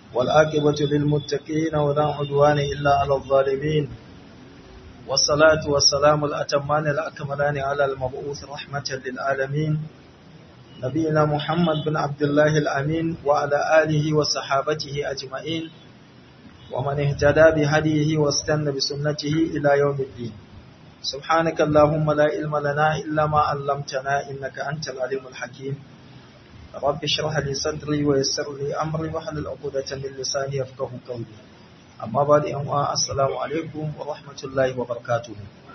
والآكبة للمتقين ولا عدوان إلا على الظالمين والصلاة والسلام الأتمان الأكملان على المبعوث رحمة للعالمين نبينا محمد بن عبد الله الأمين وعلى آله وصحابته أجمعين ومن اهتدى بهديه واستنى بسنته إلى يوم الدين سبحانك اللهم لا علم لنا إلا ما علمتنا إنك أنت العليم الحكيم رب اشرح لي صدري ويسر لي أمري واحلل عقدة من لساني يفقه قولي أما بعد أموا السلام عليكم ورحمة الله وبركاته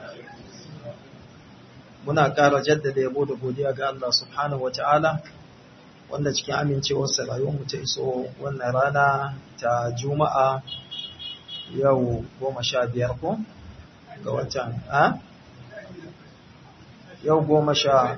muna ƙara jaddada yabo da godiya ga Allah subhanahu wata'ala wanda cikin amincewarsa rayuwarmu ta iso wannan rana ta juma'a yau goma sha biyar ko ga watan a yau goma sha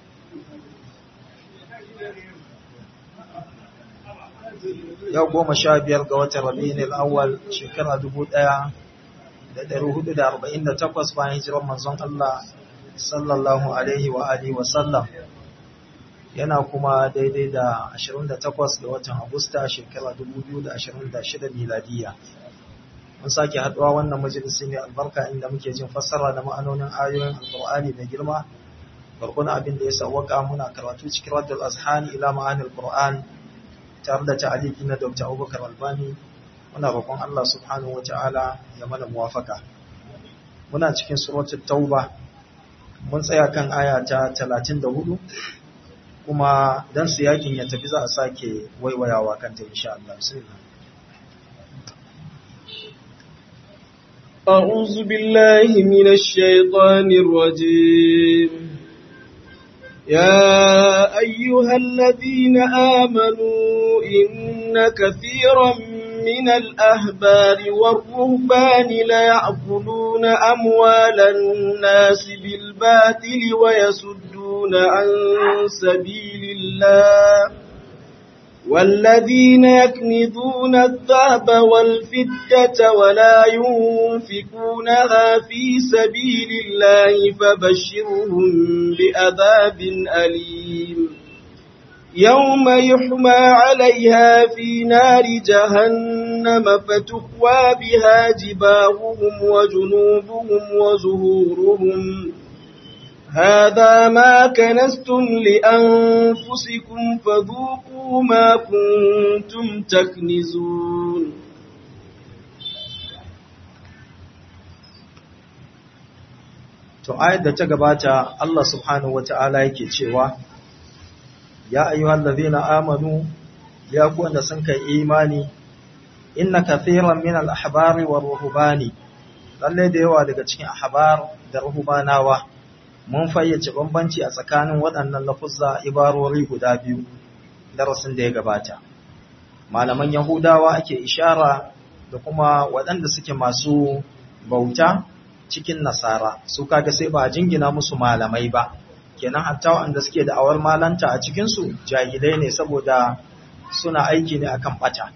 yau goma sha biyar ga watan rabi'in al'awwal shekara dubu ɗaya da ɗari hudu da arba'in da takwas bayan hijirar manzon Allah sallallahu alaihi wa alihi wa sallam yana kuma daidai da 28 ga watan Agusta shekara 2026 miladiya mun sake haduwa wannan majalisi mai albarka inda muke jin fassara da ma'anonin ayoyin alqur'ani da girma barkuna abin da ya sawwaka muna karatu cikin raddul azhani ila ma'anil qur'an tare da ta'aliki na Dr. Abubakar Albani muna roƙon Allah subhanahu wataala ya mana muwafaka muna cikin suratul tauba mun tsaya kan aya ta 34 kuma dan su yakin ya tafi za a sake waiwayawa kanta insha Allah bismillah أعوذ بالله من الشيطان الرجيم يا أيها الذين آمنوا إن كثيرا من الأهبار والرهبان ليأكلون أموال الناس بالباطل ويسدون عن سبيل الله والذين يكنزون الذهب والفدة ولا ينفقونها في سبيل الله فبشرهم بأذاب أليم يوم يحمى عليها في نار جهنم فتكوى بها جباههم وجنوبهم وزهورهم هذا ما كنستم لأنفسكم فذوقوا ما كنتم تكنزون to ayat da ta gabata Allah subhanahu wataala yake cewa ya ayyuhal ladhina amanu ya ku wanda sun kai imani inna kathiran min al-ahbari war ruhbani lalle da yawa daga cikin ahbar da ruhbanawa mun fayyace bambanci a tsakanin waɗannan lafuzza ibarori guda biyu darasin da ya gabata malaman yahudawa ake ishara da kuma waɗanda suke masu bauta cikin nasara su kaga sai ba jingina musu malamai ba kenan hatta wanda suke da awar malanta a cikinsu jahilai ne saboda suna aiki ne akan bata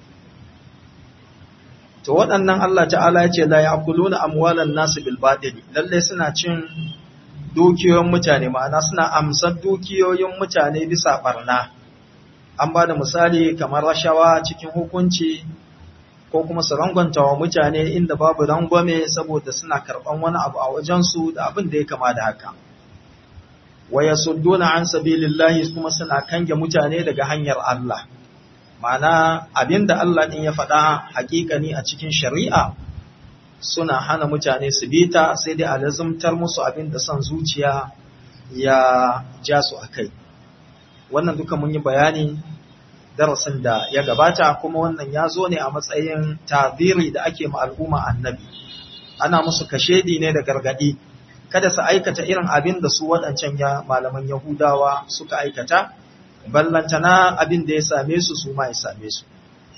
to waɗannan Allah ta'ala ya ce la ya'kuluna amwalan nasu bil batil lalle suna cin dukiyoyin mutane ma'ana suna amsar dukiyoyin mutane bisa barna an ba da misali kamar rashawa cikin hukunci ko kuma su rangwanta wa mutane inda babu rangwame saboda suna karɓan wani abu a wajensu da abin da ya kama da haka wa yasudduna an sabilillahi kuma suna kange mutane daga hanyar Allah ma'ana abinda Allah din ya faɗa hakikani a cikin shari'a suna hana mutane su bita sai dai a lazumtar musu abinda son zuciya ya ja su akai wannan duka mun yi bayani darasin da ya gabata kuma wannan ya zo ne a matsayin taziri da ake ma al'umma annabi ana musu kashedi ne da gargadi kada su aikata irin abin da su waɗancan ya malaman Yahudawa suka aikata, ballantana abin da ya same su su ma ya same su.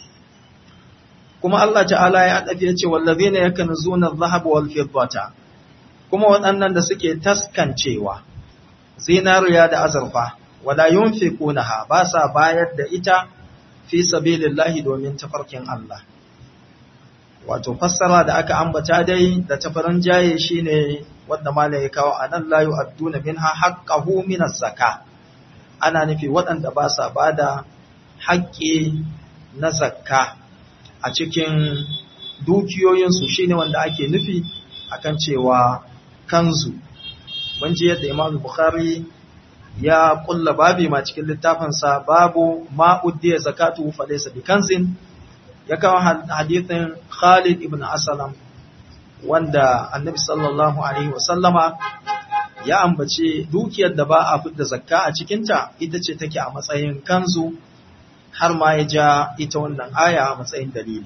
Kuma Allah ta'ala ya ɗafi ya ce, wallazi ne yakan zunar zahaba wal fiddata, kuma waɗannan da suke taskancewa, zinariya da azurfa, wala yunfiqunaha ba sa bayar da ita fi sabilillahi domin tafarkin Allah. Wato fassara da aka ambata dai da tafarin jaye shine wanda malai ya kawo anan la yu'adduna minha haqqahu min az-zaka ana nufi waɗanda ba sa bada haƙƙi na zakka a cikin dukiyoyinsu shine wanda ake nufi akan cewa kanzu mun ji yadda Imam Bukhari ya kulla babi ma cikin littafinsa babu ma uddiya zakatu fa laysa bi kanzin ya kawo hadithin Khalid ibn Aslam wanda Annabi sallallahu alaihi wasallama ya ambace dukiyar da ba a fidda zakka a cikinta ita ce take a matsayin kanzu har ma ya ja ita wannan aya a matsayin dalili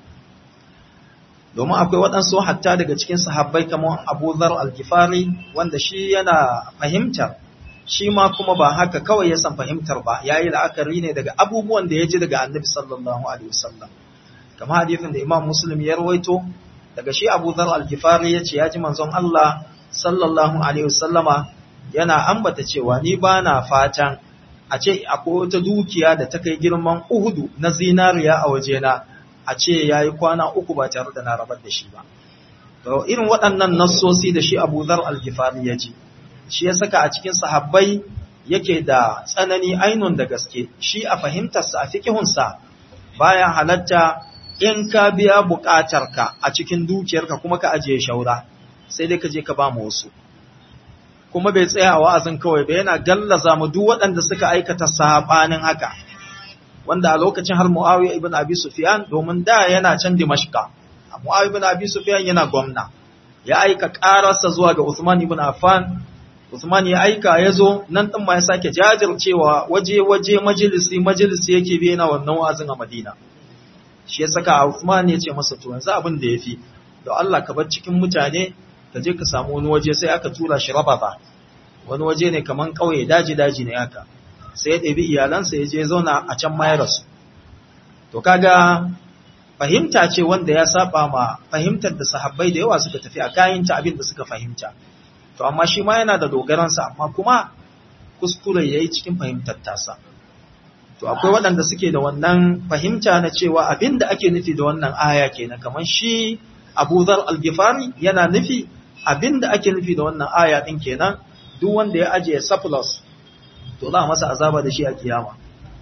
domin akwai waɗansu hatta daga cikin sahabbai kamar Abu Dhar al-Ghifari wanda shi yana fahimtar shi ma kuma ba haka kawai ya san fahimtar ba yayi la'akari ne daga abubuwan da ya ji daga Annabi sallallahu alaihi wasallam kamar hadisin da Imam Muslim ya rawaito daga shi Abu Dhar al-Ghifari yace ya ji manzon Allah sallallahu alaihi wasallama yana ambata cewa ni bana fatan a ce akwai wata dukiya da ta kai girman Uhudu na zinariya a wajena a ce yayi kwana uku ba tare da na rabar da shi ba to irin waɗannan nassosi da shi Abu Dhar al-Ghifari ya ji shi ya saka a cikin sahabbai yake da tsanani ainun da gaske shi a fahimtarsa a fikihunsa baya halatta in ka biya buƙatarka a cikin dukiyarka kuma ka ajiye shaura sai dai ka je ka ba mu wasu kuma bai tsaya a wa'azin kawai ba yana gallaza mu duk waɗanda suka aikata sabanin haka wanda a lokacin har Muawiya ibn Abi Sufyan domin da yana can Dimashqa Muawiya ibn Abi Sufyan yana gwamna ya aika ƙararsa zuwa ga Uthman ibn Affan Uthman ya aika ya zo nan ɗin ma ya sake jajircewa waje-waje majalisi majalisi yake bi yana wannan wa'azin a Madina. Shi ya saka Uthman ya ce masa to yanzu abin da ya fi, da Allah ka bar cikin mutane ka je ka samu wani waje sai aka tura shi rababa. Wani waje ne kaman ƙauye daji-daji ne haka. Sai ya ɗebi iyalansa ya je zauna a can ma ya rasu. To kaga fahimta ce wanda ya saba ma fahimtar da sahabbai da yawa suka tafi a kayanta abin da suka fahimta. to amma shi ma yana da dogaransa amma kuma kuskure ya yi cikin fahimtar tasa to akwai waɗanda suke da wannan fahimta na cewa abin da ake nufi da wannan aya kenan kamar shi abu zar algifari yana nufi abin da ake nufi da wannan aya ɗin kenan duk wanda ya ajiye surplus to za a masa azaba da shi a kiyama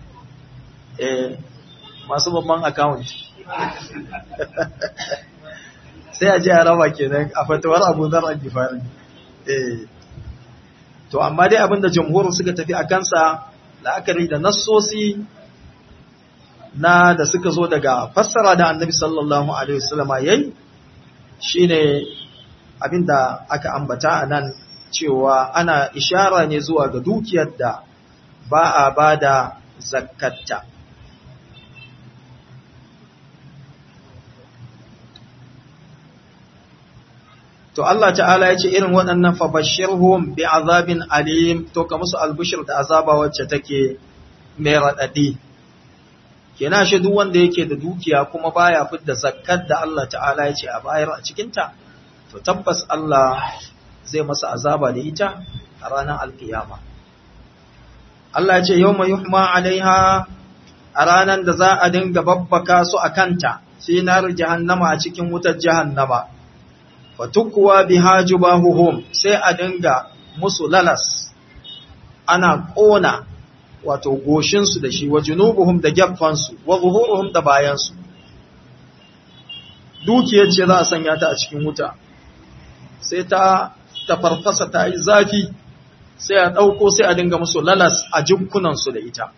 eh masu babban account sai a je a raba kenan a fatawar abu zar algifari to amma dai abinda jamhurin suka tafi a kansa la'akari da nassosi na da suka zo daga fassara da annabi sallallahu alaihi wasallama yayi shine abinda aka ambata a nan cewa ana ishara ne zuwa ga dukiyar da ba a bada zakatta to Allah ta'ala ya ce irin waɗannan fabashirhum bi azabin alim to ka musu albushir da azaba wacce take mai raɗaɗi kenan shi duk wanda yake da dukiya kuma baya fidda zakkar da Allah ta'ala ya ce a bayar a cikinta to tabbas Allah zai masa azaba da ita a ranar alkiyama Allah ya ce yawma yuhma alaiha a ranar da za a dinga babbaka su a kanta sai nar jahannama a cikin wutar jahannama fatukuwa biha jubahuhum sai a dinga musu lalas ana ƙona wato goshinsu da shi wa junubuhum da geffansu wa zuhuruhum da bayansu dukiyar ce za a sanya ta a cikin wuta sai ta tafarfasa ta yi zafi sai a ɗauko sai a dinga musu lalas a jikunansu da ita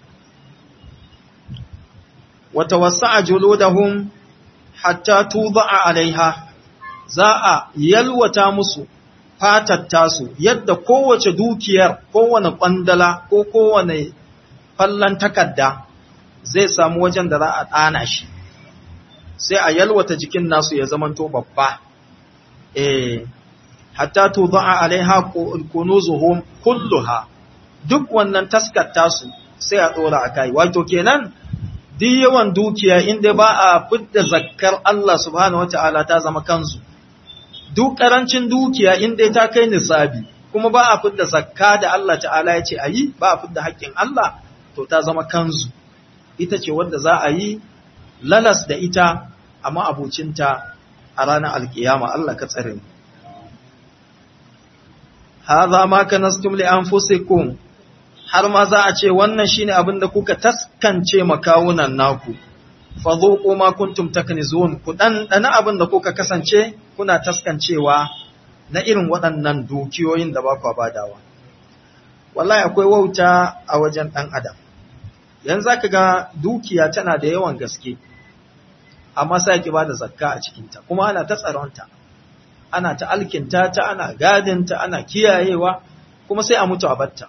wata wasa a juludahum hatta tuba alaiha za a yalwata musu fatatta su yadda kowace dukiyar kowane kwandala ko kowane fallon takarda zai samu wajen da za a ɗana shi sai a yalwata jikin nasu ya zamanto babba eh hatta tudha'a alaiha kunuzuhum kulluha duk wannan taskatta su sai a dora akai wato kenan duk yawan dukiya inda ba a fidda zakkar Allah subhanahu wataala ta zama kansu duk ƙarancin dukiya in dai ta kai nisabi kuma ba a fidda zakka da Allah ta'ala ya ce a yi ba a fidda haƙƙin Allah to ta zama kanzu ita ce wadda za a yi lalas da ita amma abucinta a ranar alkiyama Allah ka tsare mu hadha ma kanastum li anfusikum har ma za a ce wannan shine abin da kuka taskance makawunan naku fadhuqu ma kuntum taknizun ku dan dana abin da kuka kasance kuna taskancewa na irin waɗannan dukiyoyin da ba ku badawa wallahi akwai wauta a wajen dan adam yanzu zaka ga dukiya tana da yawan gaske amma sai ki bada zakka a cikin ta kuma ana ta tsaronta ana ta alkinta ta ana gadinta ana kiyayewa kuma sai a mutu a batta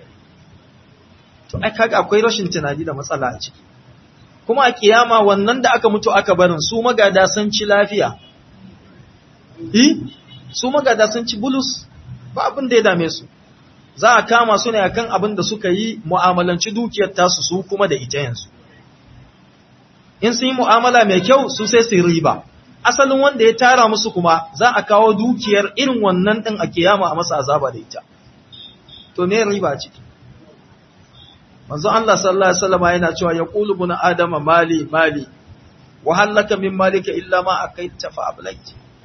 to ai kaga akwai rashin tunani da matsala a ciki kuma a kiyama wannan da aka mutu aka barin su magada sun ci lafiya eh su magada sun ci bulus ba abin da ya dame su za a kama su ne akan abin da suka yi mu'amalanci dukiyar tasu su kuma da ita yanzu in sun yi mu'amala mai kyau su sai su riba asalin wanda ya tara musu kuma za a kawo dukiyar irin wannan din a kiyama a masa azaba da ita to me riba ciki manzo Allah sallallahu alaihi wasallam yana cewa yaqulu bun adama mali mali wa halaka min malika illa ma akaita fa ablait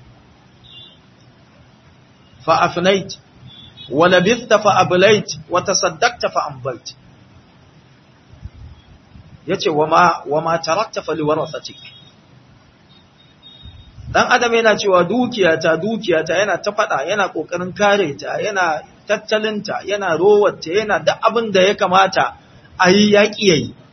fa afnait wa labithta fa ablait wa tasaddaqta fa ambait yace wa ma wa ma tarakta fa liwarasatik dan adam yana cewa dukiyata dukiyata yana ta fada yana kokarin kare ta yana tattalinta yana rowarta yana duk abin da ya kamata a yi yaƙi ya yi.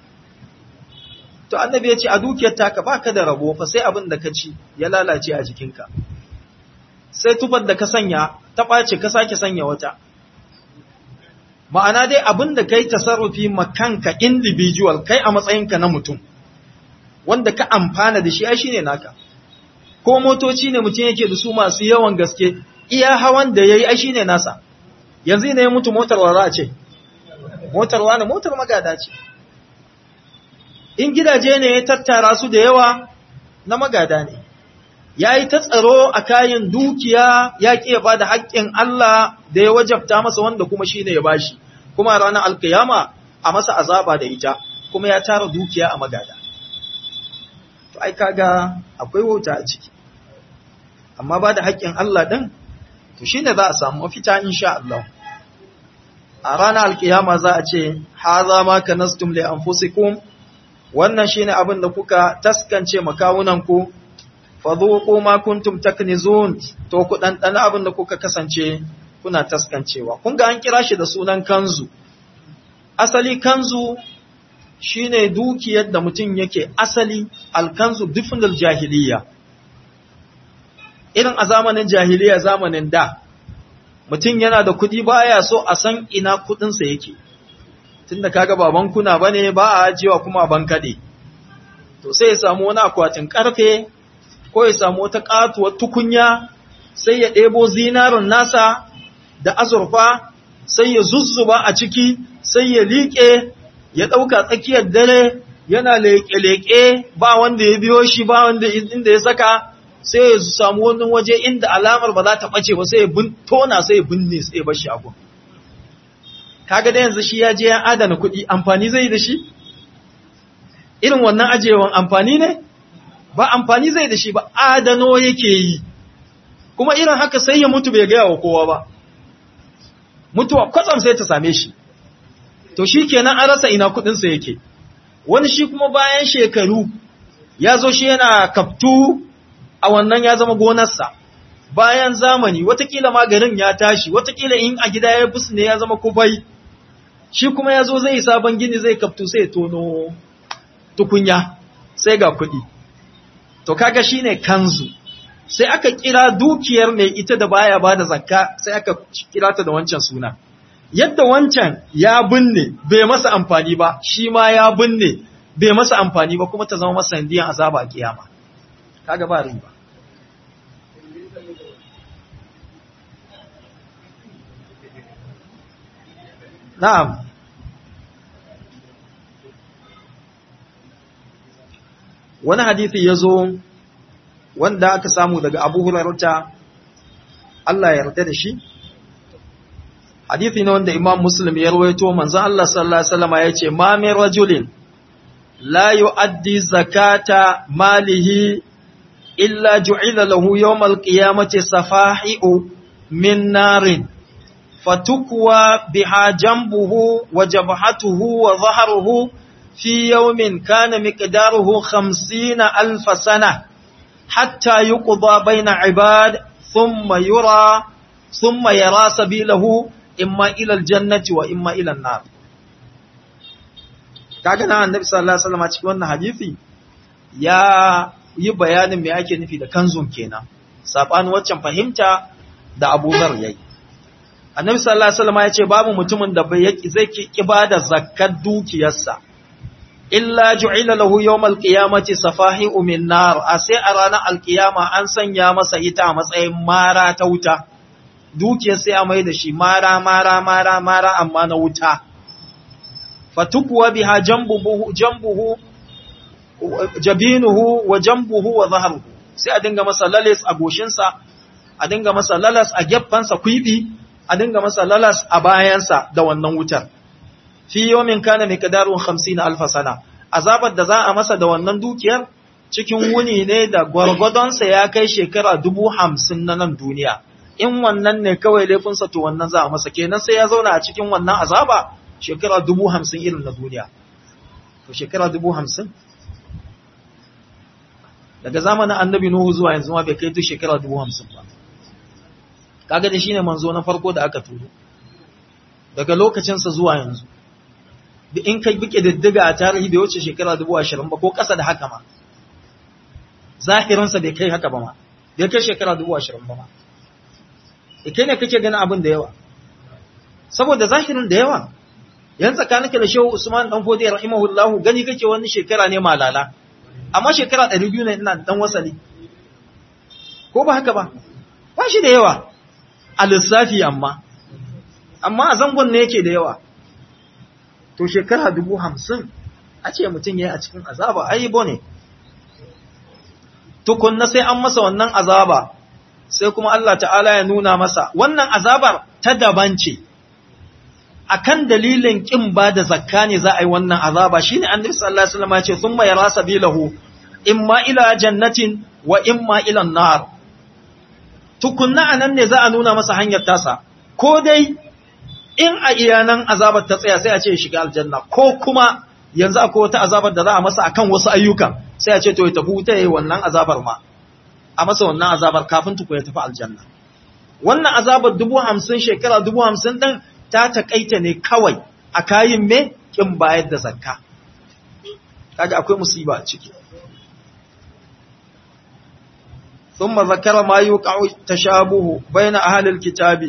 To, annabi ya ce, a dukiyar taka ba ka da rabo fa sai abin da ka ci ya lalace a jikinka. Sai tufar da ka sanya, ta ɓace ka sake sanya wata. Ma'ana dai abin da ka yi tasarrufi makanka individual kai a matsayinka na mutum, wanda ka amfana da shi ai shi ne naka. Ko motoci ne mutum yake da su masu yawan gaske, iya hawan da ya yi ai shi ne nasa. Yanzu ne ya mutu motar wa za a ce, motar wani motar magada ce in gidaje ne ya tattara su da yawa na magada ne ya yi ta tsaro a kayan dukiya ya ƙi ya ba da haƙƙin Allah da ya wajabta masa wanda kuma shi ne ya bashi kuma ranar alkiyama a masa azaba da ita kuma ya tara dukiya a magada to ai kaga akwai wauta a ciki amma ba da haƙƙin Allah ɗin to shine za a samu mafita insha Allah a ranar alkiyama za a ce, Haza ma ka nastum li anfusikum wannan shine abin da kuka taskance makawunanku, fadhuqu ma kuntum taknizun to ku ɗanɗana abin da kuka kasance kuna taskancewa. Kun ga an kira shi da sunan kanzu. Asali kanzu shine dukiyar da mutum yake asali alkanzu dufnul jahiliya. Irin a zamanin jahiliya zamanin da, mutum yana da kuɗi baya so a san ina kuɗinsa yake tunda kaga ba bankuna bane ba a ajiyewa kuma a bankade to sai ya samu wani akwatin karfe ko ya samu wata katuwar tukunya sai ya ɗebo zinarin nasa da azurfa sai ya zuzzuba a ciki sai ya liƙe ya ɗauka tsakiyar dare yana leƙe-leƙe ba wanda ya biyo shi ba wanda inda ya saka sai ya samu wani waje inda alamar ba za ta ɓace ba sai ya tona sai ya binne sai ya bar shi abu. Kaga da yanzu shi ya je ya adana kuɗi amfani zai da shi? Irin wannan ajewan amfani ne? Ba amfani zai da shi ba adano yake yi. Kuma irin haka sai ya mutu bai gaya wa kowa ba. Mutuwa kwatsam sai ta same shi. To shi kenan an rasa ina kuɗinsa yake. Wani shi kuma bayan shekaru ya zo shi yana kaftu a wannan ya zama gonarsa bayan zamani watakila maganin ya tashi watakila in a gida ya bus ne ya zama kubai shi kuma ya zo zai sabon gini zai kaftu sai tono tukunya sai ga kuɗi to kaga shine kanzu sai aka kira dukiyar mai ita da baya bada zakka sai aka kira ta da wancan suna yadda wancan ya binne bai masa amfani ba shi ma ya binne bai masa amfani ba kuma ta zama masa sandiyan azaba a kiyama kaga ba riba na'am wani hadisi ya zo wanda aka samu daga abu hurairata Allah ya yarda da shi hadithi ne wanda imam muslim ya rawaito manzon Allah sallallahu alaihi wasallam ya ce ma min rajulin la yu'addi zakata malihi illa ju'ila lahu yawmal qiyamati safahi'u min narin fatukwa biha jambuhu wa jabhatuhu wa dhahruhu fi yawmin kana miqdaruhu 50 alf sana hatta yuqda bayna ibad thumma yura thumma yara sabilahu imma ila aljannati wa imma ila an-nar kaga nan annabi sallallahu alaihi wasallam cikin wannan hadisi ya yi bayanin me ake nufi da kanzun kenan sabanin waccan fahimta da Abu Dhar yayi annabi sallallahu alaihi wasallam ya ce babu mutumin da bai yaki zai ki bada zakkar dukiyarsa illa ju'ila lahu yawmal qiyamati safahi'u min nar a sai a ranar alkiyama an sanya masa ita a matsayin mara ta wuta dukiyar sai a mai da shi mara mara mara mara amma na wuta fatukuwa biha jambuhu jambuhu jabinuhu wa jambuhu wa zahruhu sai a dinga masa lalas a goshinsa a dinga masa lalas a geffansa kwibi a dinga masa lalas a bayansa da wannan wutar fi yawmin kana miqdarun 50 alf sana azabar da za a masa da wannan dukiyar cikin wuni ne da gwargwadonsa ya kai shekara dubu hamsin na nan duniya in wannan ne kawai laifinsa to wannan za a masa kenan sai ya zauna a cikin wannan azaba shekara dubu hamsin irin na duniya to shekara dubu hamsin daga zamanin annabi nuhu zuwa yanzu ma bai kai duk shekara dubu hamsin ba kaga da shine manzo na farko da aka turo daga lokacinsa zuwa yanzu da in kai bike diddiga a tarihi bai wuce shekara dubu ashirin ba ko ƙasa da haka ma zahirinsa bai kai haka ba ma bai kai shekara dubu ashirin ba ma da kai ne kake ganin abin da yawa saboda zahirin da yawa yan tsakaninka da shehu usman dan fodi rahimahullahu gani kake wani shekara ne malala amma shekara 200 ne ina dan wasali ko ba haka ba ba shi da yawa a lissafi amma amma a zangon ne yake da yawa to shekara dubu hamsin a ce mutum ya yi a cikin azaba aibo ne tukunna sai an masa wannan azaba sai kuma Allah ta'ala ya nuna masa wannan azabar ta daban ce akan dalilin kin ba da zakka ne za a yi wannan azaba shine annabi sallallahu alaihi wasallam ya ce thumma yara sabilahu imma ila jannatin wa imma ila nar tukunna anan ne za a nuna masa hanyar tasa ko dai in a iyanan azabar ta tsaya sai a ce shiga aljanna ko kuma yanzu akwai wata azabar da za a masa akan wasu ayyukan sai a ce to ya tafi wuta yayi wannan azabar ma a masa wannan azabar kafin tuku ya tafi aljanna wannan azabar dubu hamsin shekara dubu hamsin ɗin ta taƙaita ne kawai a kayin me kin bayar da zakka kaga akwai musiba a ciki ثم ذكر ما يوقع تشابه بين أهل الكتاب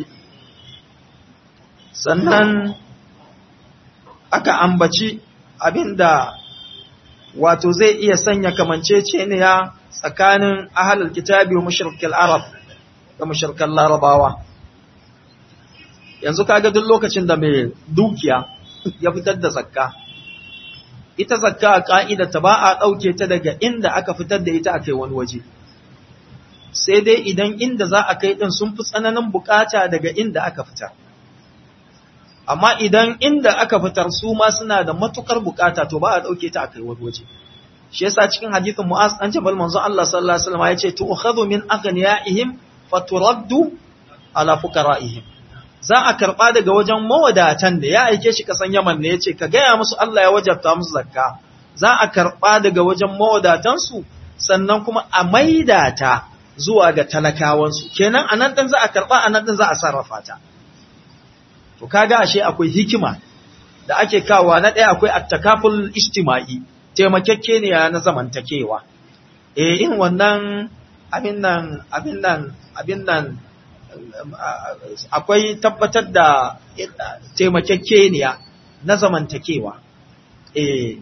sannan aka ambaci abinda wato zai iya sanya kamanceceniya tsakanin ahlul kitabi wa mushrikil arab da mushrikan larabawa yanzu kaga duk lokacin da mai dukiya ya fitar da zakka ita zakka a ka'ida ta ba a dauke ta daga inda aka fitar da ita akai wani waje sai dai idan inda za a kai din sun fi tsananin bukata daga inda aka fitar amma idan inda aka fitar su ma suna da matukar bukata to ba a dauke ta akai wani waje shi yasa cikin hadithin Mu'az an jabal manzo Allah sallallahu alaihi wasallam yace tu'khadhu min aghniyaihim faturaddu ala fuqaraihim za a karba daga wajen mawadatan da ya aike shi kasan Yaman ne yace ka gaya musu Allah ya wajabta musu zakka za a karba daga wajen mawadatan su sannan kuma a maida ta zuwa ga talakawan su kenan anan din za a karba anan din za a sarrafa ta to kaga ashe akwai hikima da ake kawa na ɗaya akwai attakaful ijtima'i taimakekkeniya na zamantakewa eh in wannan abin nan abin nan abin nan akwai tabbatar da taimakekkeniya na zamantakewa eh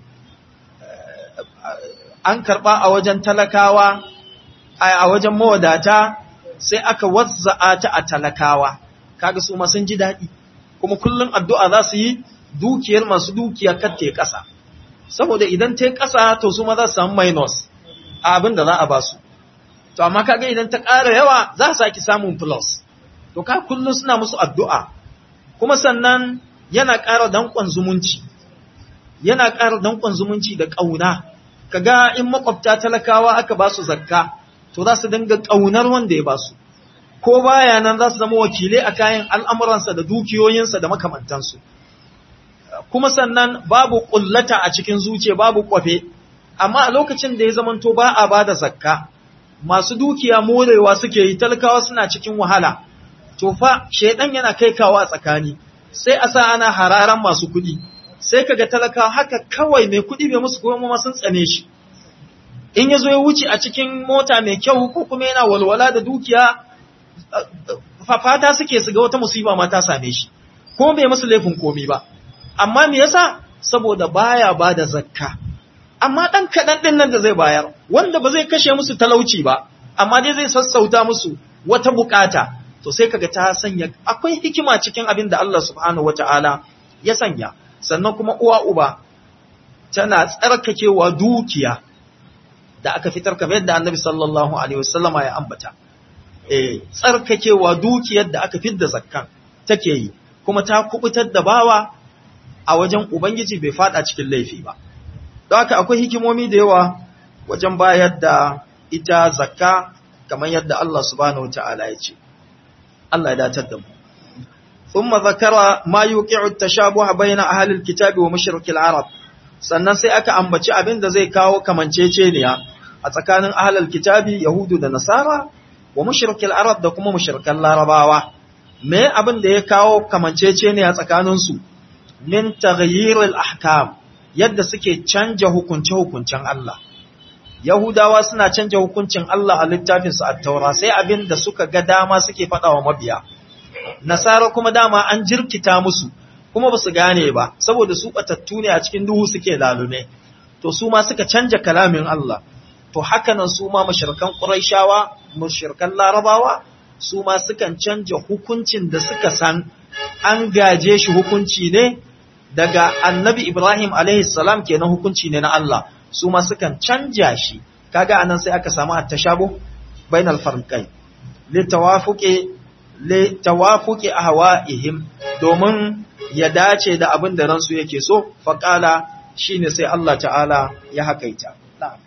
an karba a wajen talakawa a wajen mawadata sai aka wazza'a ta a talakawa kaga su ma sun ji daɗi kuma kullum addu'a za su yi dukiyar masu dukiya katte ƙasa saboda idan ta ƙasa to su ma za su samu minus a abin da za a ba su to amma kaga idan ta ƙara yawa za su saki samun plus to ka kullum suna musu addu'a kuma sannan yana ƙara danƙon zumunci yana ƙara danƙon zumunci da ƙauna kaga in makwabta talakawa aka ba su zakka to za su dinga ƙaunar wanda ya ba su ko baya nan za su zama wakilai a kayan al'amuransa da dukiyoyinsa da makamantansu kuma sannan babu ƙullata a cikin zuciya babu kwafe amma a lokacin da ya zamanto ba a ba da zakka masu dukiya morewa suke yi talakawa suna cikin wahala to fa shaidan yana kai kawo a tsakani sai a sa ana hararan masu kuɗi sai kaga talakawa haka kawai mai kuɗi bai musu kuma ma sun tsane shi in ya zo ya wuce a cikin mota mai kyau ko kuma yana walwala da dukiya fata suke su ga wata musiba ma ta same shi ko bai musu laifin komi ba amma me yasa saboda baya ba da zakka amma dan kadan din nan da zai bayar wanda ba zai kashe musu talauci ba amma dai zai sassauta musu wata bukata to sai kaga ta sanya akwai hikima cikin abin da Allah subhanahu wataala ya sanya sannan kuma uwa uba tana tsarkakewa dukiya da aka fitar kamar yadda Annabi sallallahu alaihi wasallama ya ambata eh tsarkakewa dukiyar da aka fidda zakkan take yi kuma ta kubutar da bawa a wajen ubangiji bai fada cikin laifi ba don haka akwai hikimomi da yawa wajen bayar da ita zakka kamar yadda Allah subhanahu wataala ya ce Allah ya datar da mu thumma zakara ma yuqi'u at-tashabuha bayna ahli al-kitabi wa mushrik al-arab sannan sai aka ambaci abin da zai kawo kamanceceniya a tsakanin ahli al-kitabi yahudu da nasara wa mushrik al-arab da kuma mushrikan larabawa me abin da ya kawo kamanceceniya tsakanin su min taghyir al-ahkam yadda suke canja hukunce-hukuncen Allah Yahudawa suna canja hukuncin Allah a littafinsu a taura sai abin da suka ga dama suke faɗa wa mabiya. Nasara kuma dama an jirkita musu kuma ba su gane ba, saboda su ɓatattu ne a cikin duhu suke lalume. To su ma suka canja kalamin Allah. To hakanan su ma mashirkan ƙuraishawa, mashirkan larabawa, su ma sukan canja hukuncin da suka san an gaje shi hukunci ne daga annabi Ibrahim alaihi salam kenan hukunci ne na Allah. su ma sukan canja shi kaga anan sai aka samu at-tashabuh bainal farqai li tawafuqi li tawafuqi ahwa'ihim domin ya dace da abin da ransu yake so faqala shine sai Allah ta'ala ya hakaita na'am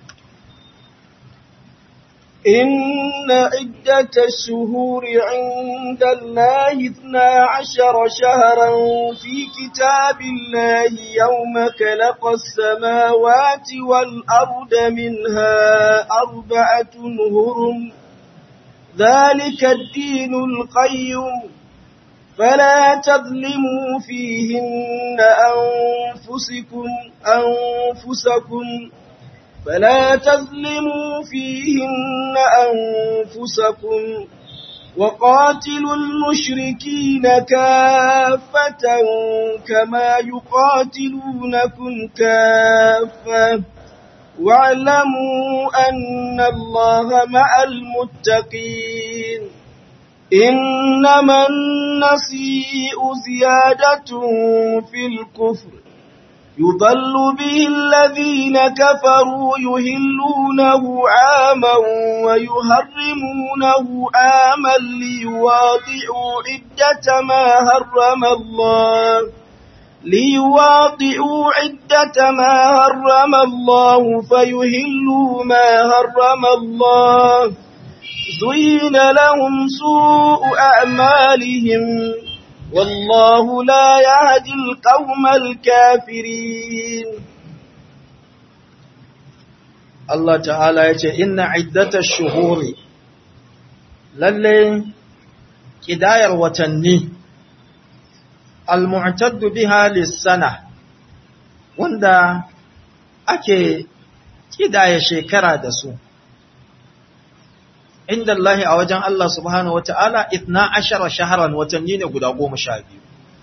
إن عدة الشهور عند الله اثنا عشر شهرا في كتاب الله يوم خلق السماوات والأرض منها أربعة هرم ذلك الدين القيم فلا تظلموا فيهن أنفسكم أنفسكم فلا تظلموا فيهن أنفسكم وقاتلوا المشركين كافة كما يقاتلونكم كافة واعلموا أن الله مع المتقين إنما النسيء زيادة في الكفر يضل به الذين كفروا يهلونه عاما ويهرمونه عاما ليواطئوا عدة ما هرم الله ليواطئوا عدة ما هرم الله فيهلوا ما هرم الله زين لهم سوء أعمالهم والله لا يهدي القوم الكافرين Allah ta'ala ya ce, Inna iddata shuhuri, lalle ƙidayar watanni, al-mu'taddu biha lissana, wanda ake ƙidaya shekara da su. Inda Allah a wajen Allah subhanahu wa ta'ala, itna ashara shaharan watanni ne guda goma sha biyu.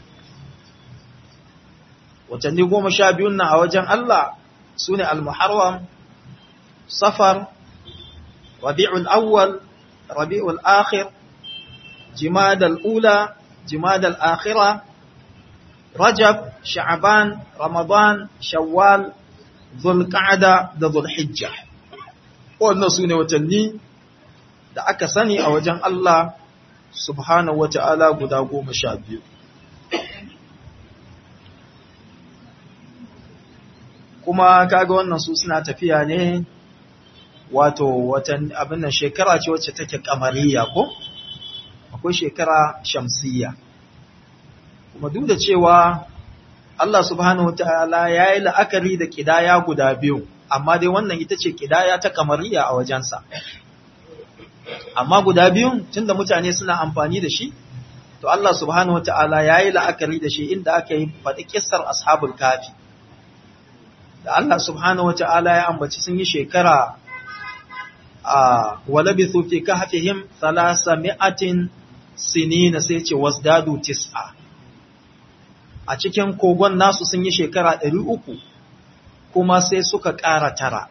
Watanni goma sha biyun na a wajen Allah su ne al-muharram صفر ربيع الأول ربيع الآخر جماد الأولى جماد الآخرة رجب شعبان رمضان شوال ذو القعدة ذو الحجة wannan su ne watanni da aka sani a wajen Allah subhanahu wa ta'ala guda goma sha biyu. Kuma kaga wannan su suna tafiya ne wato watan abin nan shekara ce wacce take kamariya ko akwai shekara shamsiyya kuma duk da cewa Allah subhanahu wataala ya yi la'akari da kidaya guda biyu amma dai wannan ita ce kidaya ta kamariya a wajensa amma guda biyun tunda mutane suna amfani da shi to Allah subhanahu wataala ya yi la'akari da shi inda aka yi faɗi kissar ashabul kafi da Allah subhanahu wataala ya ambaci sun yi shekara a walabithu fi kahfihim mi'atin sinina sai ce wasdadu tis'a a cikin kogon nasu sun yi shekara ɗari uku kuma sai suka ƙara tara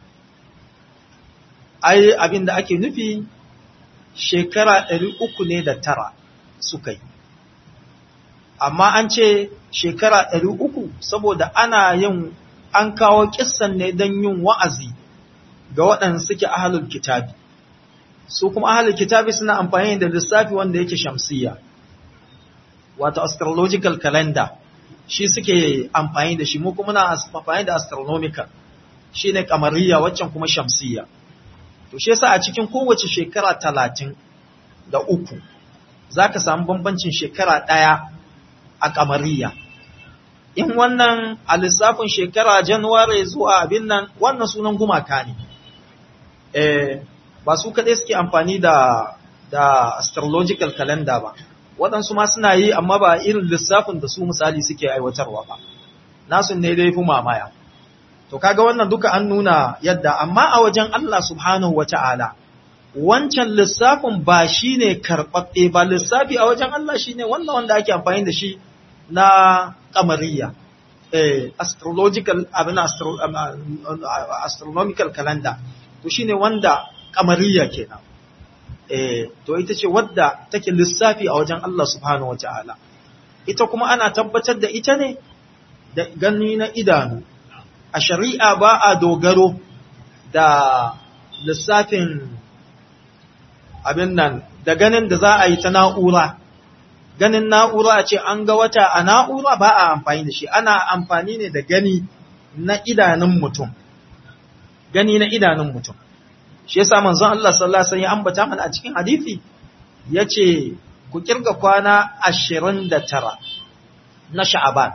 ai abin da ake nufi shekara ɗari uku ne da tara suka yi amma an ce shekara ɗari uku saboda ana yin an kawo kissan ne don yin wa'azi ga waɗanda suke ahalul kitabi su kuma ahalul kitabi suna amfani da lissafi wanda yake shamsiya wato astrological calendar shi suke amfani da shi mu kuma na amfani da astronomical shi ne kamariya waccan kuma shamsiya to shi yasa a cikin kowace shekara talatin da uku za ka samu bambancin shekara ɗaya a kamariya in wannan a lissafin shekara januwari zuwa abin nan wannan sunan gumaka ne eh ba su kaɗai suke amfani da da astrological calendar ba waɗansu ma suna yi amma ba irin lissafin da su misali suke aiwatarwa ba nasu ne dai fi mamaya to kaga wannan duka an nuna yadda amma a wajen Allah subhanahu wata'ala wancan lissafin ba shine karɓaɓɓe ba lissafi a wajen Allah shine wannan wanda ake amfani da shi na kamariya eh astrological abin astro, astronomical calendar to shine wanda kamariya kenan eh to ita ce wadda take lissafi a wajen Allah subhanahu wataala ita kuma ana tabbatar da ita ne da gani na idanu a shari'a ba a dogaro da lissafin abin nan da ganin da za a yi ta na'ura ganin na'ura a ce an ga wata a na'ura ba a amfani da shi ana amfani ne da gani na idanun mutum gani na idanun mutum shi yasa manzon Allah sallallahu alaihi wasallam ya ambata mana a cikin hadisi yace ku kirga kwana 29 na Sha'aban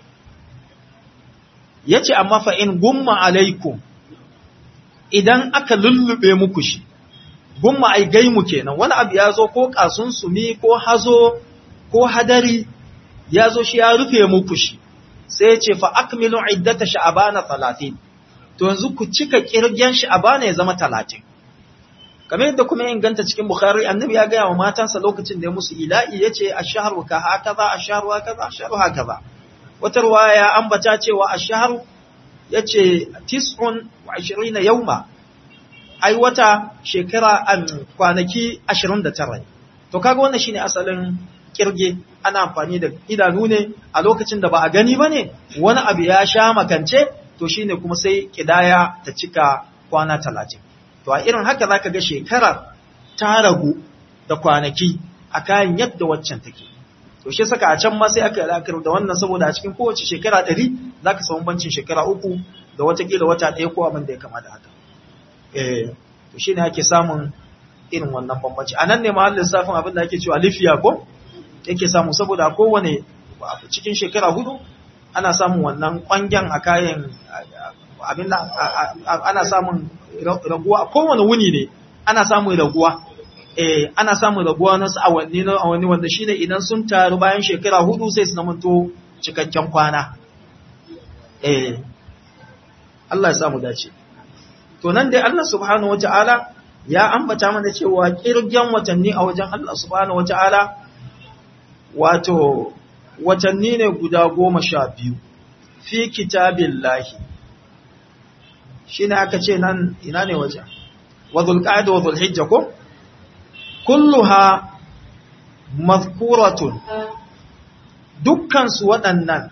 yace amma fa in gumma alaikum idan aka lullube muku shi gumma ai gaimu kenan wani abu ya zo ko kasun sumi ko hazo ko hadari ya zo shi ya rufe muku shi sai ya ce fa akmilu iddata sha'abana 30 to yanzu ku cika kirgen sha'abana ya zama 30 kamar yadda kuma inganta cikin bukhari annabi ya gaya wa matansa lokacin da ya musu ila'i yace ash-shahru ka hakaza ash-shahru hakaza ash-shahru hakaza wata ruwaya ya ambata cewa ash-shahru yace 29 yawma ai wata shekara an kwanaki 29 to kaga wannan shine asalin kirge ana amfani da idanu ne a lokacin da ba a gani bane wani abu ya sha makance to shine kuma sai kidaya ta cika kwana 30 to a irin haka zaka ga shekarar ta ragu da kwanaki a kayan yadda waccan take to shi saka a can ma sai aka alakar da wannan saboda a cikin kowace shekara 100 zaka samu bancin shekara uku da watakila wata ɗaya ko abin da ya kama da haka eh to shine ake samun irin wannan bambanci anan ne mahallin lissafin abin da ake cewa lifiya ko yake samu saboda kowane cikin shekara hudu ana samun wannan kwangen a kayan abin da ana samun raguwa kowane wuni ne ana samun raguwa eh ana samun raguwa na awanni na awanni wanda shine idan sun taru bayan shekara hudu sai su zamanto cikakken kwana eh Allah ya samu dace to nan dai Allah subhanahu wataala ya ambata mana cewa kirgen watanni a wajen Allah subhanahu wataala wato watanni ne guda goma sha biyu fi kitabin lahi shi ne aka ce nan ina ne waje wa zulƙa'ida wa zulhijja ko kulluha mazkuratun dukkansu waɗannan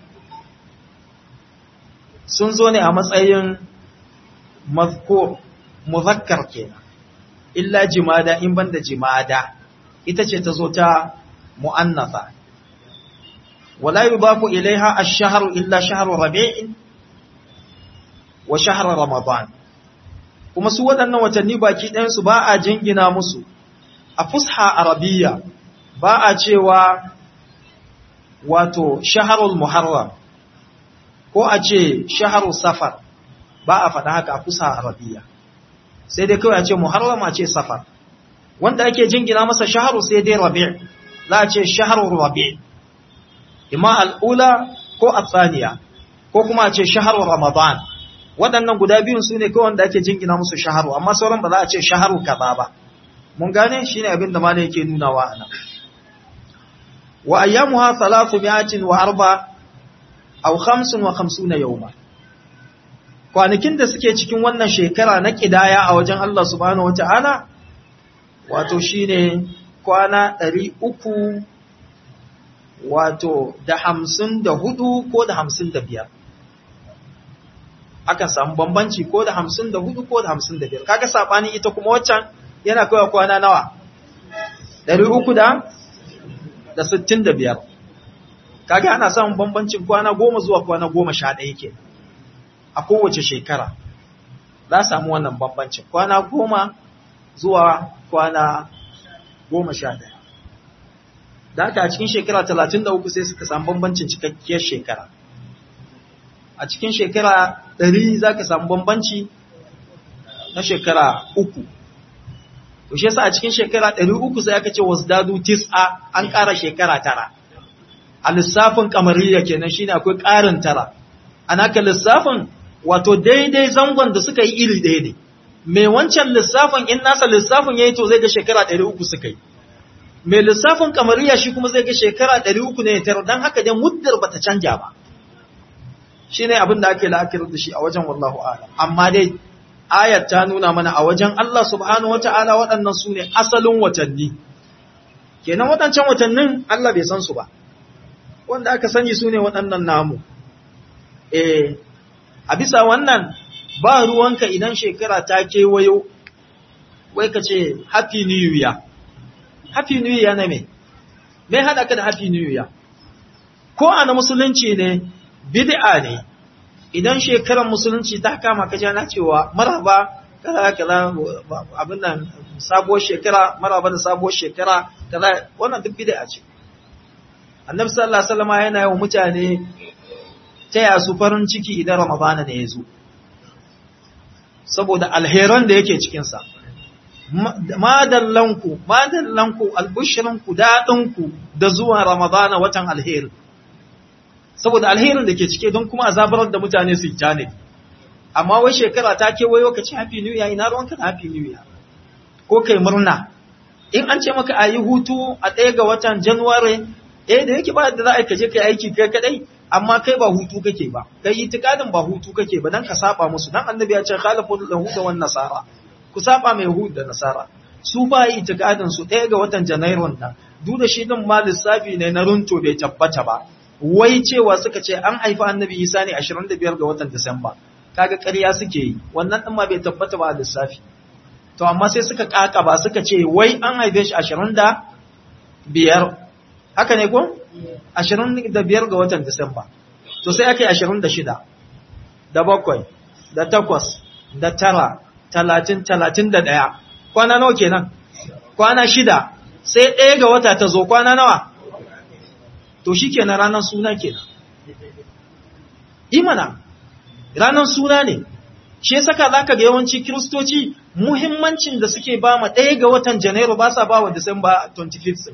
sun zo ne a matsayin mazkur muzakkar kenan illa jimada in banda jimada ita ce ta zo ta mu'annatha wala yubafu ilaiha ash-shahru illa shahru rabi'in wa shahru ramadan kuma su waɗannan watanni baki ɗayan su ba a jingina musu a fusha arabiyya ba a cewa wato shaharul muharram ko a ce shaharul safar ba a faɗa haka a kusa arabiya sai dai kawai a ce muharram a ce safar wanda ake jingina masa shaharu sai dai rabi' za a ce shaharul rabi' imma al'ula ko athaniya ko kuma a ce shaharul ramadan waɗannan guda biyun su ne kawai wanda ake jingina musu shaharu amma sauran ba za a ce shaharu kaza ba mun gane shine abin da malai yake nunawa a nan wa ayyamuha thalathu mi'atin wa arba aw khamsun wa khamsuna yawma kwanakin da suke cikin wannan shekara na kidaya a wajen Allah subhanahu wata'ala wato shine kwana 300 wato da 54 ko da 55 akan samu bambanci ko da 54 ko da 55 kaga sabani ita kuma waccan yana kawai kwana nawa 300 da da sittin da biyar kaga ana samun bambancin kwana goma zuwa kwana goma sha ɗaya ke a kowace shekara za samu wannan bambancin kwana goma zuwa kwana goma sha ɗaya da haka a cikin shekara talatin da uku sai suka samu bambancin cikakkiyar shekara a cikin shekara ɗari za ka samu bambanci na shekara uku to shi yasa a cikin shekara 300 sai aka ce wasdadu tis'a an ƙara shekara tara a lissafin kamariya kenan shine akwai ƙarin tara ana ka lissafin wato daidai zangon da suka yi iri ɗaya ne mai wancan lissafin in nasa lissafin yayi to zai ga shekara 300 suka yi mai lissafin kamariya shi kuma zai ga shekara 300 ne tara dan haka dai muddar bata canja ba shine abin da ake la'akari da shi a wajen wallahu a'lam amma dai ayat ta nuna mana a wajen Allah subhanahu wata'ala waɗannan su ne asalin watanni kenan waɗancan watannin Allah bai san su ba wanda aka sani su ne waɗannan namu eh a bisa wannan ba ruwanka idan shekara ta kewayo wai ka ce happy new year happy new year na me me haɗa ka da happy new year ko ana musulunci ne bid'a ne idan shekarar musulunci ta kama ka jana cewa maraba kaza kaza abin nan sabuwar shekara maraba da sabuwar shekara kaza wannan duk bid'a ce annabi sallallahu alaihi wasallam yana yawan mutane taya su farin ciki idan ramadana ne ya zo saboda alheran da yake cikin sa madallanku madallanku albushrinku dadinku da zuwa ramadana watan alheri saboda alherin da ke cike don kuma azabarar da mutane su ja ne amma wai shekara ta kewayo ka ci happy new year ina ruwanka da happy new year ko kai murna in an ce maka a yi hutu a ɗaya ga watan january eh da yake ba da za a kaje kai aiki kai kadai amma kai ba hutu kake ba kai itikadin ba hutu kake ba dan ka saba musu dan annabi ya ce khalafu yahuda wan nasara ku saba mai yahud da nasara su ba yi itikadin su ɗaya ga watan janairun nan duk da shi din ma lissafi ne na runto bai tabbata ba wai cewa suka ce an haifi annabi isa ne 25 ga watan disamba kaga ƙarya suke yi wannan din ma bai tabbata ba a lissafi to amma sai suka kaka ba suka ce wai an haife shi 25 haka ne ko 25 ga watan disamba to sai aka yi 26 da bakwai da takwas da tara talatin talatin da ɗaya kwana nawa kenan kwana shida sai ɗaya ga wata ta zo kwana nawa to shi kenan ranar suna kenan imana ranar suna ne shi ya saka za ka ga yawanci kiristoci muhimmancin da suke ba ma ɗaya ga watan janairu ba sa ba wa disamba 25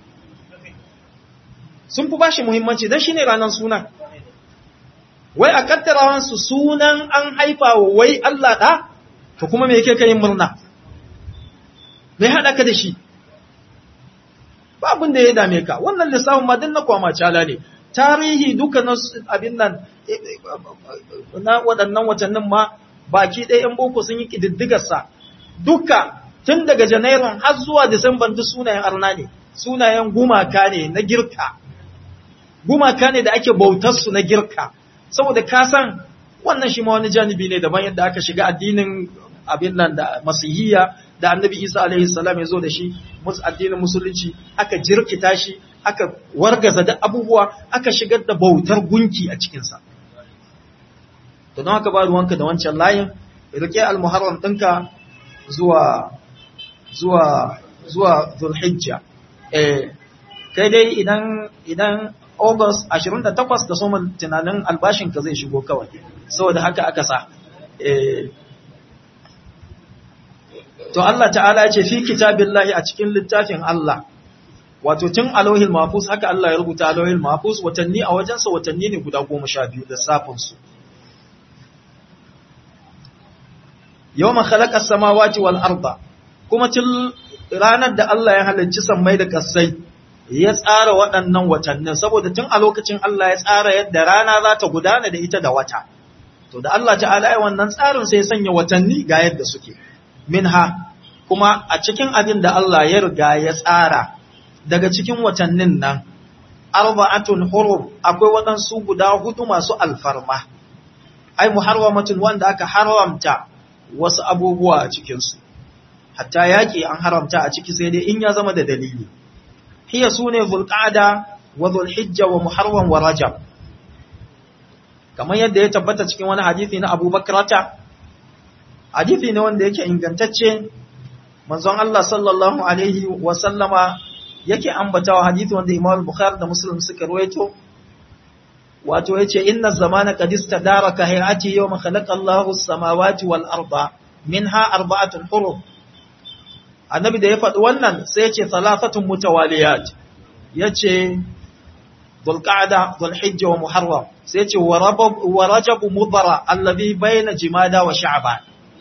sun fi ba shi muhimmanci don shi ne ranar suna wai a kattarawansu sunan an haifa wa wai Allah ɗa to kuma me yake ka yin murna mai haɗa ka da shi ba abin da ya dame ka wannan lissafin ma din na kwama cala ne tarihi duka na abin nan na waɗannan watannin ma baki ɗaya ‘yan boko sun yi ƙididdigarsa duka tun daga janairun har zuwa disamban duk sunayen arna ne sunayen gumaka ne na girka gumaka ne da ake bautarsu na girka saboda ka san wannan shi ma wani janibi ne daban yadda aka shiga addinin abin nan da masihiyya da annabi isa alaihi salam ya zo da shi addinin musulunci aka jirkita shi aka wargaza da abubuwa aka shigar da bautar gunki a cikinsa to don haka ba ruwanka da wancan layin rike almuharram ɗinka zuwa zuwa zuwa zulhijja eh kai dai idan idan August 28 da soma tunanin albashin ka zai shigo kawai saboda haka aka sa eh to Allah ta'ala ya ce fi kitabillahi a cikin littafin Allah wato tun alohil mahfuz haka Allah ya rubuta alohil mahfuz watanni a wajensa watanni ne guda goma sha biyu da safinsu yau ma khalaƙar samawati wal arda kuma tun ranar da Allah ya halarci sammai da ƙasai ya tsara waɗannan watannin saboda tun a lokacin Allah ya tsara yadda rana za ta gudana da ita da wata to da Allah ta'ala ya wannan tsarin sai sanya watanni ga yadda suke minha kuma a cikin abin da Allah ya riga ya tsara daga cikin watannin nan arba'atun hurum akwai waɗansu guda hudu masu alfarma ai muharramatun wanda aka haramta wasu abubuwa a cikinsu hatta yaƙi an haramta a ciki sai dai in ya zama da dalili hiya sune zulqa'da wa zulhijja wa muharram wa rajab kamar yadda ya tabbata cikin wani hadisi na Abu Bakrata hadisi ne wanda yake ingantacce manzon Allah sallallahu alaihi wa sallama yake ambatawa hadisi wanda Imam Bukhari da Muslim suka ruwaito wato yace inna zamana qad istadara ka hayati yawma khalaqa Allahu as-samawati wal arda minha arba'atun hurum annabi da ya faɗi wannan sai yace thalathatun mutawaliyat yace dhulqa'da dhulhijja wa muharram sai yace wa rajab mudhara alladhi bayna jimada wa sha'ban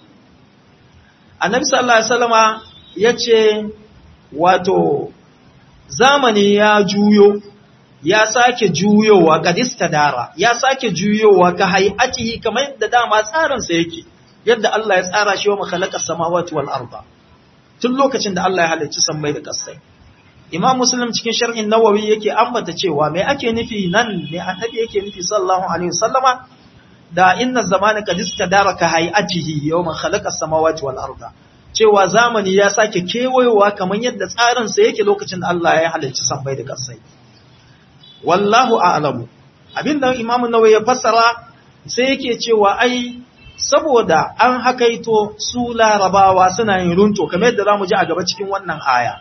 annabi sallallahu alaihi wasallama yace wato zamani ya juyo ya sake juyowa kadista dara ya sake juyowa ka hay'atihi kamar yadda dama tsarin sa yake yadda Allah ya tsara shi wa makhalaqa samawati wal arda tun lokacin da Allah ya halicci sammai da kasai Imam Muslim cikin sharhin Nawawi yake ambata cewa me ake nufi nan ne annabi yake nufi sallallahu alaihi wasallama da inna zamana kadista dara ka hay'atihi yawma khalaqa samawati wal arda cewa zamani ya sake kewayowa kamar yadda tsarinsa yake lokacin da Allah ya halarci sammai da ƙasai. Wallahu a'lamu. Abin da Imam Nawawi ya fassara sai yake cewa ai saboda an hakaito su larabawa suna yin runto kamar yadda zamu ji a gaba cikin wannan aya.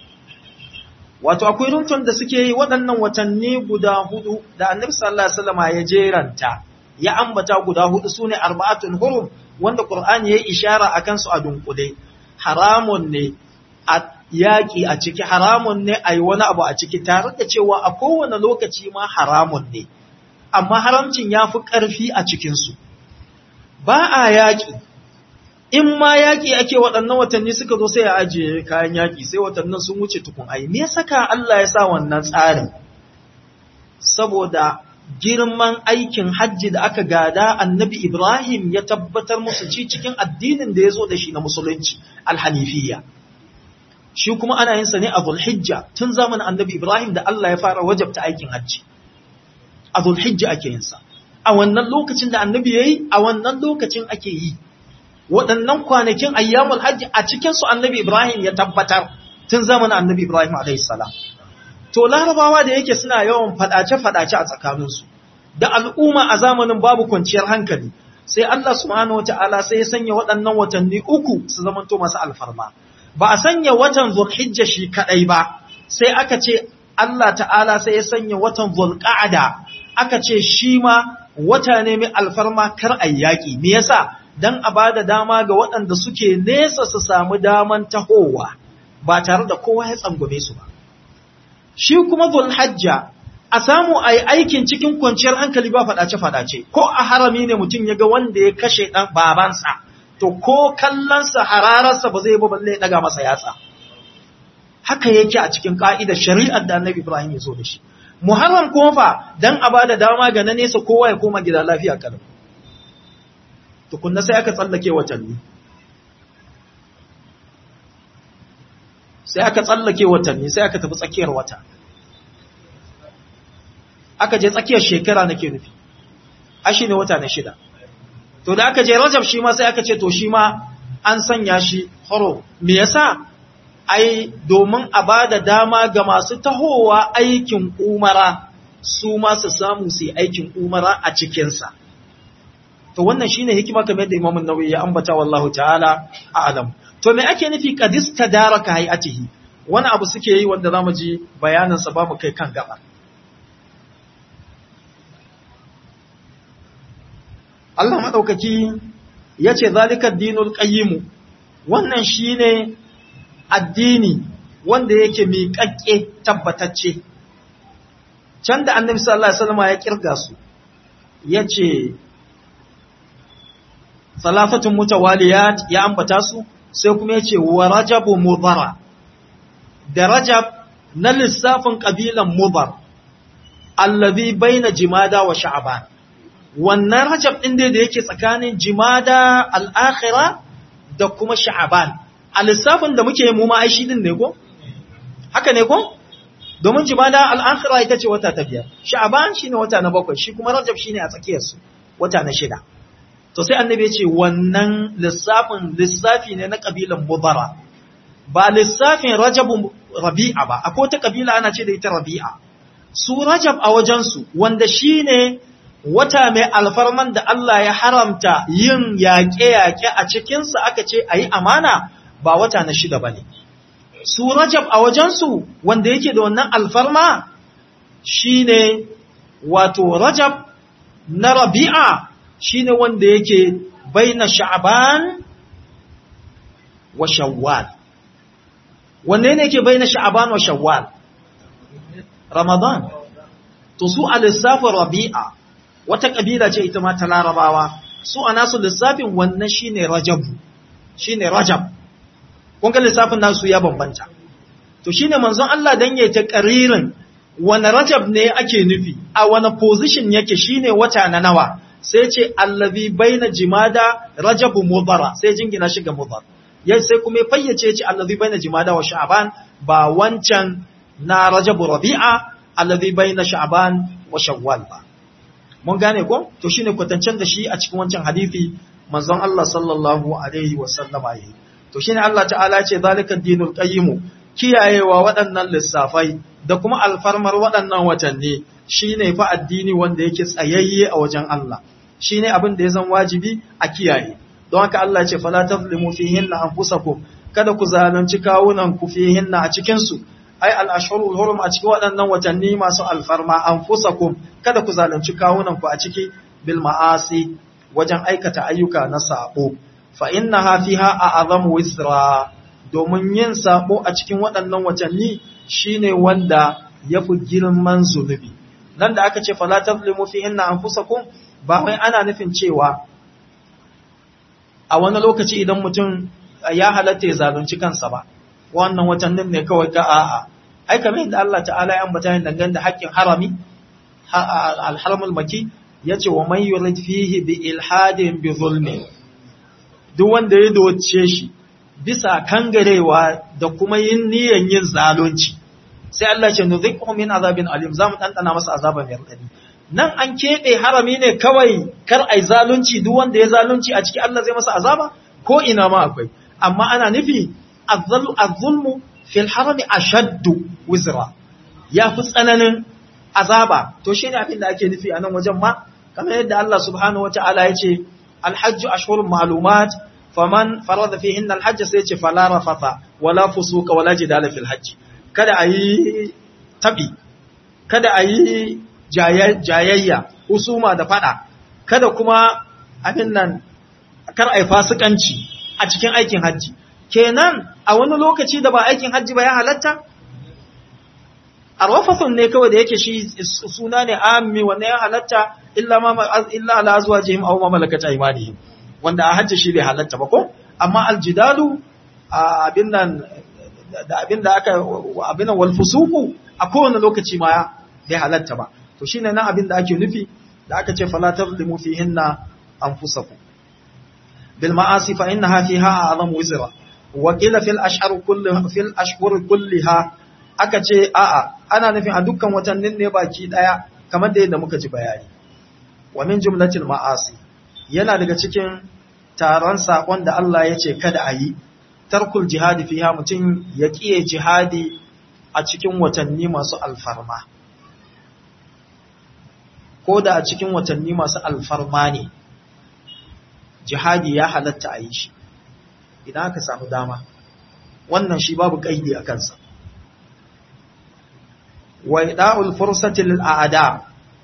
Wato akwai runton da suke yi waɗannan watanni guda hudu da Annabi sallallahu alaihi wasallam ya jeranta ya ambata guda hudu sune arba'atun hurum wanda Qur'ani yayi ishara akan su a dunkule haramun ne a yaki a ciki haramun ne ayi wani abu a ciki tare da cewa a kowane lokaci ma haramun ne amma haramcin yafi ƙarfi a cikin su ba a yaki in ma yaki ake waɗannan watanni suka zo sai a ajiye kayan yaki sai watannin sun wuce tukun ai me saka Allah ya sa wannan tsarin saboda girman aikin hajji da aka gada annabi Ibrahim ya tabbatar musu ci cikin addinin da ya zo da shi na musulunci alhanifiyya. Shi kuma ana yin sa ne a Zulhijja tun zamanin annabi Ibrahim da Allah ya fara wajabta aikin hajji. A Zulhijja ake yin sa. A wannan lokacin da annabi ya yi, a wannan lokacin ake yi. Waɗannan kwanakin ayyamul hajji a cikinsu annabi Ibrahim ya tabbatar tun zamanin annabi Ibrahim alaihi salam. To larabawa da yake suna yawan fadace-fadace a tsakaninsu, da al'umma a zamanin babu kwanciyar hankali, sai Allah subhanahu wata'ala sai ya sanya waɗannan watanni uku su zamanto masu alfarma. Ba a sanya watan Zulhijja shi kaɗai ba, sai aka ce Allah ta'ala sai ya sanya watan Zulqa'ada, aka ce shi ma wata ne mai alfarma kar a yaƙi. Me yasa? Dan a ba da dama ga waɗanda suke nesa su samu daman tahowa, ba tare da kowa ya tsangwame su ba. shi kuma zulhajja a samu a yi aikin cikin kwanciyar hankali ba faɗace-faɗace ko a harami ne mutum ya ga wanda ya kashe ɗan babansa to ko kallonsa harararsa ba zai ba balle ya ɗaga masa yatsa haka yake a cikin ƙa'idar shari'ar da annabi ibrahim ya zo da shi muharram kuma fa dan a bada dama ga na nesa kowa ya koma gida lafiya kalau tukunna sai aka tsallake watanni sai aka tsallake watanni sai aka tafi tsakiyar wata aka je tsakiyar shekara nake nufi ashi ne wata na shida to da aka je rajab shi ma sai aka ce to shi ma an sanya shi horo me yasa ai domin a bada dama ga masu tahowa aikin umara su ma su samu su yi aikin umara a cikinsa to wannan shine hikima kamar yadda Imam Nawawi ya ambata wallahu ta'ala a'lam to me ake nufi qadis tadaraka hayatihi wani abu suke yi wanda za mu ji bayaninsa ba mu kai kan gaba Allah maɗaukaki ya ce zalika dinul qayyimu wannan shine addini wanda yake miƙaƙƙe tabbatacce can da annabi sallallahu alaihi wasallam ya kirga su yace salafatun mutawaliyat ya ambata su sai kuma yace wa rajabu mudhara da rajab na lissafin kabilan mudhar allazi baina jimada wa sha'ban wannan rajab din da yake tsakanin jimada al-akhirah da kuma sha'ban a lissafin da muke mu ma ai shi din ne ko haka ne ko domin jimada al-akhirah ita ce wata ta biyar sha'ban shine wata na bakwai shi kuma rajab shine a tsakiyar su wata na shida to sai annabi ya ce wannan lissafin lissafi ne na kabilan mudara ba lissafin rajabu rabi'a ba akwai wata kabila ana ce da ita rabi'a su rajab a wajensu wanda shine wata mai alfarman da Allah ya haramta yin yaƙe-yaƙe a cikinsa aka ce a yi amana ba wata na shida ba ne. Su Rajab a wajensu wanda yake da wannan alfarma shi ne wato Rajab na Rabi'a shi ne wanda yake baina Sha'aban wa Shawwal. Wanne ne yake baina Sha'aban wa Shawwal? Ramadan. To su a lissafin Rabi'a wata kabila ce ita ma ta larabawa su a nasu lissafin wannan shine rajab shine rajab kun ga lissafin nasu ya bambanta to shine manzon Allah dan yayi ta qaririn wani rajab ne ake nufi a wani position yake shine wata na nawa sai ce allazi baina jimada rajab mudara sai jingina shi ga mudar yayi sai kuma fayyace ce allazi baina jimada wa sha'ban ba wancan na rajab rabi'a allazi baina sha'ban wa shawwal ba mun gane ko to shine kwatancen da shi a cikin wancan hadisi manzon Allah sallallahu alaihi wa sallama yi to shine Allah ta'ala ce zalika dinul qayyim kiyayewa waɗannan lissafai da kuma alfarmar waɗannan watanni shine fa addini wanda yake tsayayye a wajen Allah shine abin da ya zan wajibi a kiyaye don haka Allah ya ce fala tazlimu fihinna anfusakum kada ku zalunci kawunan ku fihinna a cikin su ai al-ashhurul hurum a cikin waɗannan watanni masu alfarma anfusakum kada ku zalunci kawunan ku a ciki bil ma'asi wajen aikata ayyuka na sabo fa innaha fiha a'zamu wisra domin yin sabo a cikin waɗannan watanni shine wanda yafi girman zunubi nan da aka ce fala tazlimu fihinna anfusakum ba wai ana nufin cewa a wani lokaci idan mutum ya halatta ya zalunci kansa ba wannan watannin ne kawai ka a'a ai kamar yadda Allah ta'ala ya ambata yin dangane da haƙƙin harami al-haramul maki yace wa man yurid fihi bi ilhadin bi zulmi duk wanda ya doce shi bisa kangarewa da kuma yin niyan yin zalunci sai Allah ce nuzikhu min azabin alim zamu dandana masa azaba mai radadi nan an keɓe harami ne kawai kar ai zalunci duk wanda ya zalunci a ciki Allah zai masa azaba ko ina ma akwai amma ana nufi az-zulmu fil harami ashaddu wizra ya fi tsananin azaba to shi ne abin da ake nufi a nan wajen ma kamar yadda Allah subhanahu wa ta'ala ya ce alhajju ashhurun ma'lumat faman farada fihinna alhajj sai ce fala rafatha wala fusuka wala jidala fil hajj kada ayi tabi kada ayi jayayya husuma da fada kada kuma abin nan kar ai fasikanci a cikin aikin hajji kenan a wani lokaci da ba aikin hajji ba ya halatta arwafathun ne kawai da yake shi suna ne ammi wanda ya halatta illa ma illa ala azwajihim aw ma malakat aymanihim wanda a hajji shi bai halatta ba ko amma aljidalu abin nan da abin da aka abin wal fusuqu a kowane lokaci ma bai halatta ba to shine nan abin da ake nufi da aka ce fala tazlimu fihinna anfusakum bil ma'asi fa innaha fiha a'zamu wizra wa qila fil ashhur kulliha fil ashhur kulliha aka ce a'a ana nufin a dukkan watannin ne baki daya kamar da yadda muka ji bayani wa min jumlatil ma'asi yana daga cikin taron sakon da Allah ya ce kada a yi tarkul jihadi fiha mutum ya kiye jihadi a cikin watanni masu alfarma ko da a cikin watanni masu alfarma ne jihadi ya halatta a yi shi idan aka samu dama wannan shi babu kaidi a kansa wa ida'ul fursati lil a'da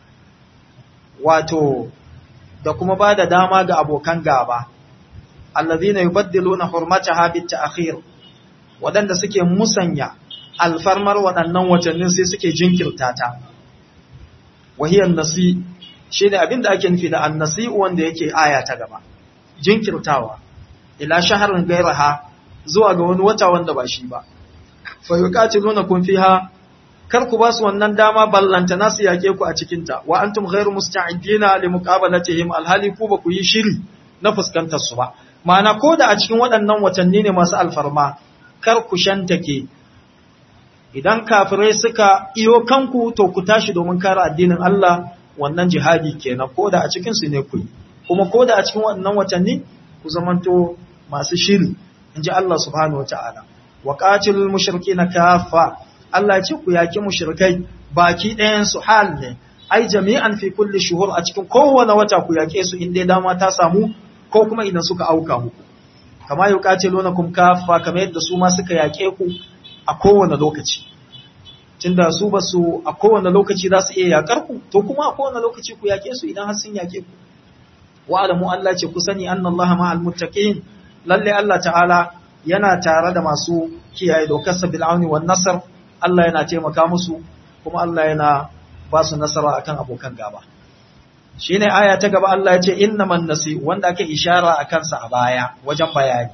wato da kuma ba da dama ga abokan gaba allazina yubaddiluna hurmataha bit ta'khir wadanda suke musanya alfarmar waɗannan watannin sai suke jinkirta ta wahiyan nasi shine abinda ake nufi da annasi wanda yake aya ta gaba jinkirtawa ila shaharin gairaha zuwa ga wani wata wanda ba shi ba fa yuqatilunakum fiha kar ku ba su wannan dama ballanta nasu yake ku a cikin ta wa antum ghairu musta'idina li muqabalatihim alhali ku ba ku yi shiri na fuskantar su ba ma'ana ko da a cikin waɗannan watanni ne masu alfarma kar ku shantake idan kafirai suka iyo kanku to ku tashi domin kare addinin Allah wannan jihadi kenan ko da a cikin su ne ku kuma ko da a cikin waɗannan watanni ku zamanto masu shiri inji Allah subhanahu wataala wa qatilul mushrikeena kaffa Allah ce ku yaki mushrikai baki ɗayan su hal ne ai jami'an fi kulli shuhur a cikin kowane wata ku yake su inda dama ta samu ko kuma idan suka auka muku kama yuqatilunakum kaffa kamar yadda su ma suka yake ku a kowane lokaci tunda su ba su a kowane lokaci za su iya yakar ku to kuma a kowane lokaci ku yake su idan har sun yake ku wa alamu Allah ce ku sani anna Allah ma'al muttaqin lalle Allah ta'ala yana tare da masu kiyaye dokar sa bil auni wan nasr Allah yana taimaka musu kuma Allah yana ba su nasara akan abokan gaba shine aya ta gaba Allah ya ce innaman nasi wanda ake ishara akan sa a baya wajen bayani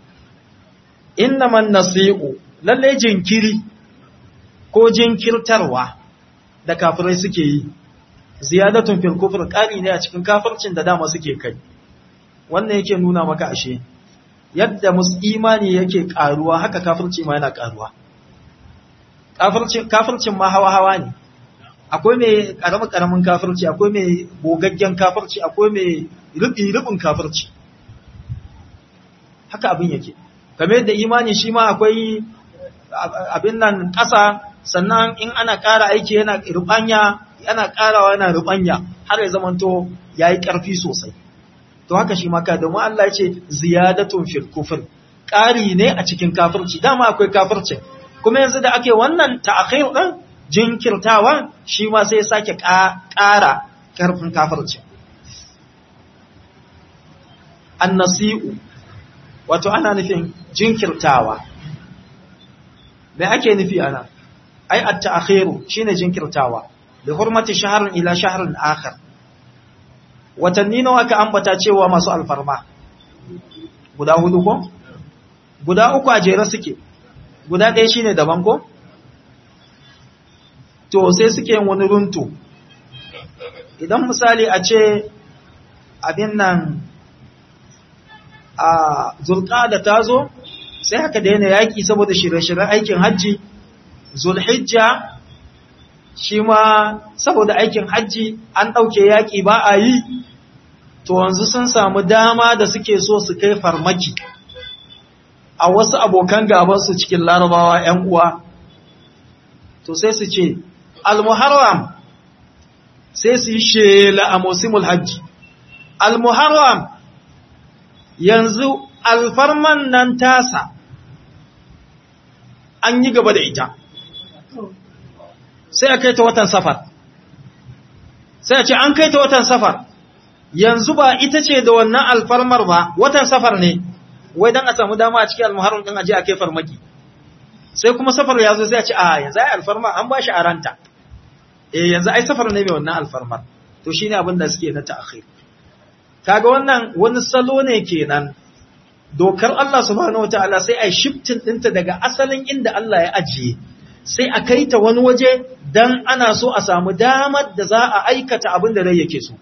innaman nasi'u lalle jinkiri ko jinkirtarwa da kafirai suke yi ziyadatun fil kufr ƙari ne a cikin kafircin da dama suke kai wannan yake nuna maka ashe yadda mus imani yake karuwa haka kafirci ma yana karuwa kafircin kafircin ma hawa hawa ne akwai mai karamin karamin kafirci akwai mai gogaggen kafirci akwai mai rubi rubin kafirci haka abin yake kamar yadda imani shi ma akwai abin nan ƙasa sannan in ana ƙara aiki yana rubanya yana ƙarawa yana rubanya har ya zamanto yayi ƙarfi sosai to haka shi maka domin Allah ya ce ziyadatun fil kufr ƙari ne a cikin kafirci dama akwai kafirci kuma yanzu da ake wannan ta'khir din jinkirtawa shi ma sai ya sake ƙara ƙarfin kafirci annasi'u wato ana nufin jinkirtawa me ake nufi ana ai at-ta'khiru shine jinkirtawa bi hurmati shahrin ila shahrin akhar watanni nawa aka ambata cewa masu alfarma guda hudu ko guda uku a jere suke guda ɗaya shine daban ko to sai suke yin wani runtu idan misali a ce abin nan a zulqa'da ta zo sai haka daina yaki saboda shirye-shiryen aikin hajji zulhijja shi ma saboda aikin hajji an ɗauke yaƙi ba a yi to yanzu sun samu dama da suke so su kai farmaki a wasu abokan gabansu cikin larabawa ‘yan uwa to sai su ce al-muharram sai su yi shela a musimul hajji al-muharram yanzu alfarman nan tasa an yi gaba da ita sai a kai ta watan safar sai a ce an kai ta watan safar yanzu ba ita ce da wannan alfarmar ba watan safar ne wai don a samu dama a cikin almuharram din aje a kai farmaki sai kuma safar ya zo sai a ce a yanzu ai alfarma an ba shi a ranta eh yanzu ai safar ne mai wannan alfarmar to shine abin da suke na ta'khir kaga wannan wani salo ne kenan dokar Allah subhanahu wataala sai ai shifting dinta daga asalin inda Allah ya ajiye sai a kai ta wani waje dan ana so a samu damar da za a aikata abin da rai yake so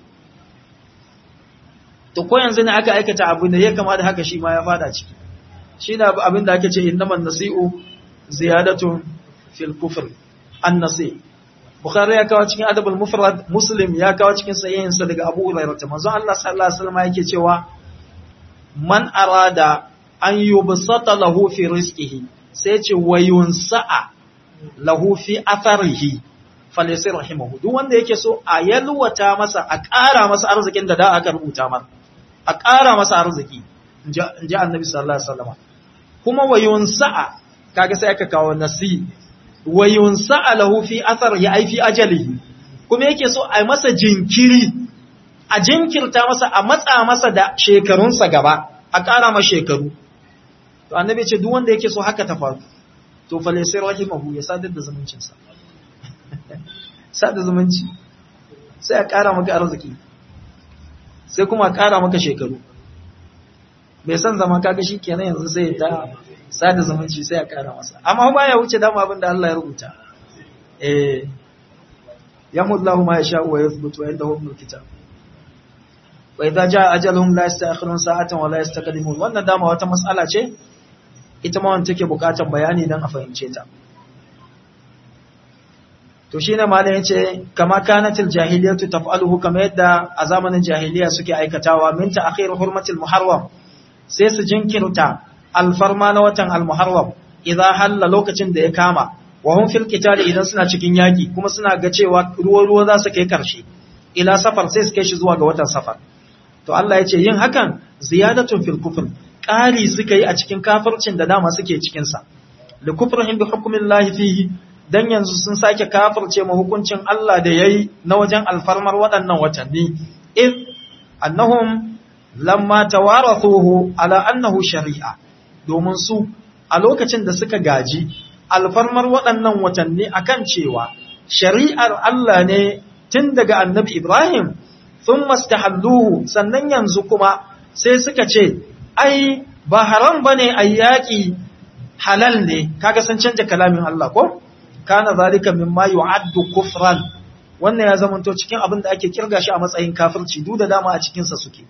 to ko yanzu ne aka aikata abin da ya kama da haka shi ma ya fada ciki shi ne abin da ake ce innaman nasi'u ziyadatun fil kufr an nasi bukhari ya kawo cikin adabul mufrad muslim ya kawo cikin sahihinsa daga abu hurairah manzo Allah sallallahu alaihi wasallam yake cewa man arada an yubsata lahu fi rizqihi sai ce wayunsa'a lahu fi atharihi falyasir rahimahu duk wanda yake so a yalwata masa a ƙara masa arzikin da da aka rubuta mar a ƙara masa arziki inji annabi sallallahu alaihi wasallam kuma wayunsa'a kaga sai aka kawo nasi wa yunsa'alahu fi athar ya ai fi ajalihi kuma yake so a masa jinkiri a jinkirta masa a matsa masa da shekarunsa gaba a ƙara masa shekaru to annabi ce duk wanda yake so haka ta faru to fa laysa rahimahu ya sadar da zumuncinsa sada zumunci sai a ƙara maka arziki sai kuma a ƙara maka shekaru bai san zama kaga shi kenan yanzu sai ta sada zumunci sai a ƙara masa amma ba ya wuce dama abin da Allah ya rubuta eh yamullahu ma yasha wa yathbutu wa indahu umul kitab wa idza jaa ajaluhum la yasta'khirun sa'atan wa la yastaqdimun wannan dama wata mas'ala ce ita ma wanda take bukatar bayani dan a fahimce ta to shine malam yace kama kanatil jahiliyatu taf'aluhu kama yadda a zamanin jahiliya suke aikatawa min ta'khir hurmatil muharram sai su jinkirta alfarma na watan almuharram idan halla lokacin da ya kama wa hum fil qital idan suna cikin yaki kuma suna ga cewa ruwa ruwa za su kai karshe ila safar sai su kai shi zuwa ga watan safar to Allah ya ce yin hakan ziyadatun fil kufr ƙari suka yi a cikin kafircin da dama suke cikin sa li kufrihim bi hukmillahi fihi dan yanzu sun sake kafirce ma hukuncin Allah da yayi na wajen alfarmar waɗannan watanni if annahum lamma tawarathuhu ala annahu shari'a domin su a lokacin da suka gaji alfarmar waɗannan watanni akan cewa shari'ar Allah ne tun daga annabi Ibrahim sun mastahalluhu sannan yanzu kuma sai suka ce ai ba haram bane a yaƙi halal ne kaga sun canja kalamin Allah ko kana zalika mimma yu'addu kufran wannan ya zamanto cikin abin da ake kirga shi a matsayin kafirci duk da dama a cikin sa suke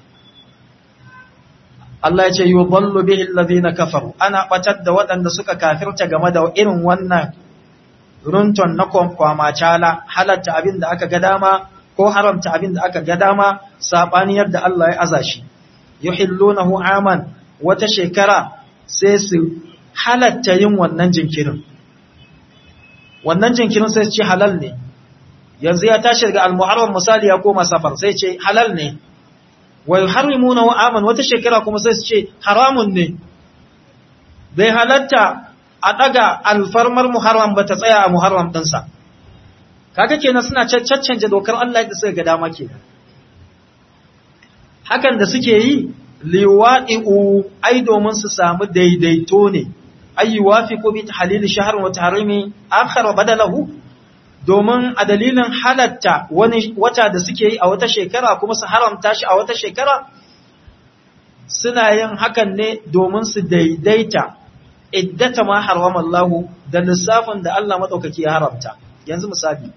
Allah ya ce yudallu bihi alladhina kafaru ana batar da waɗanda suka kafirta game da irin wannan runton na kwamacala halatta abin da aka ga dama ko haramta abin da aka ga dama sabani yadda Allah ya aza shi yuhillunahu aman wata shekara sai su halatta yin wannan jinkirin wannan jinkirin sai ce halal ne yanzu ya tashi daga al-muharram misali ya koma safar sai ce halal ne wa yuharrimunahu aman wata shekara kuma sai su ce haramun ne bai halatta a daga alfarmar muharram ba ta tsaya a muharram dinsa kaga kenan suna caccanje dokar Allah da suka ga dama kenan hakan da suke yi liwa'i'u ai domin su samu daidaito ne ay yuwafiqu bi tahlil shahr wa tahrimi akhar badalahu domin a dalilin halatta wani wata da suke yi a wata shekara kuma su haramta shi a wata shekara suna yin hakan ne domin su daidaita iddata ma harama Allah da lissafin da Allah madaukaki ya haramta yanzu misali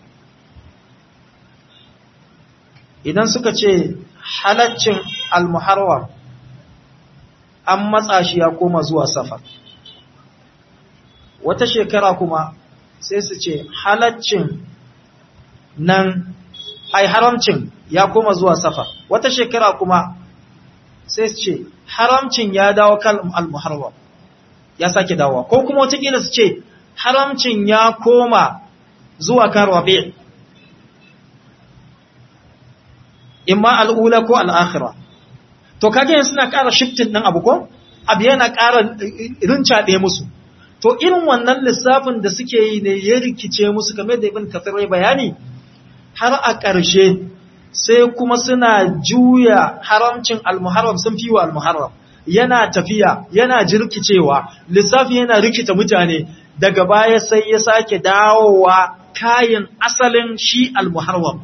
idan suka ce halaccin al-muharram an matsa shi ya koma zuwa safar wata shekara kuma sai su ce halaccin nan ai haramcin ya koma zuwa safar wata shekara kuma sai su ce haramcin ya dawo kan al-muharram ya sake dawowa ko kuma wataƙila su ce haramcin ya koma zuwa kan rabi imma al'ula ko al'akhira to kage yanzu suna ƙara shiftin ɗin abu ko abu yana ƙara rincaɗe musu to irin wannan lissafin da suke yi ne ya rikice musu kamar da ibn kafir ya bayani har a ƙarshe sai kuma suna juya haramcin almuharram sun fi wa almuharram yana tafiya yana jirkicewa lissafi yana rikita mutane daga baya sai ya sake dawowa kayan asalin shi almuharram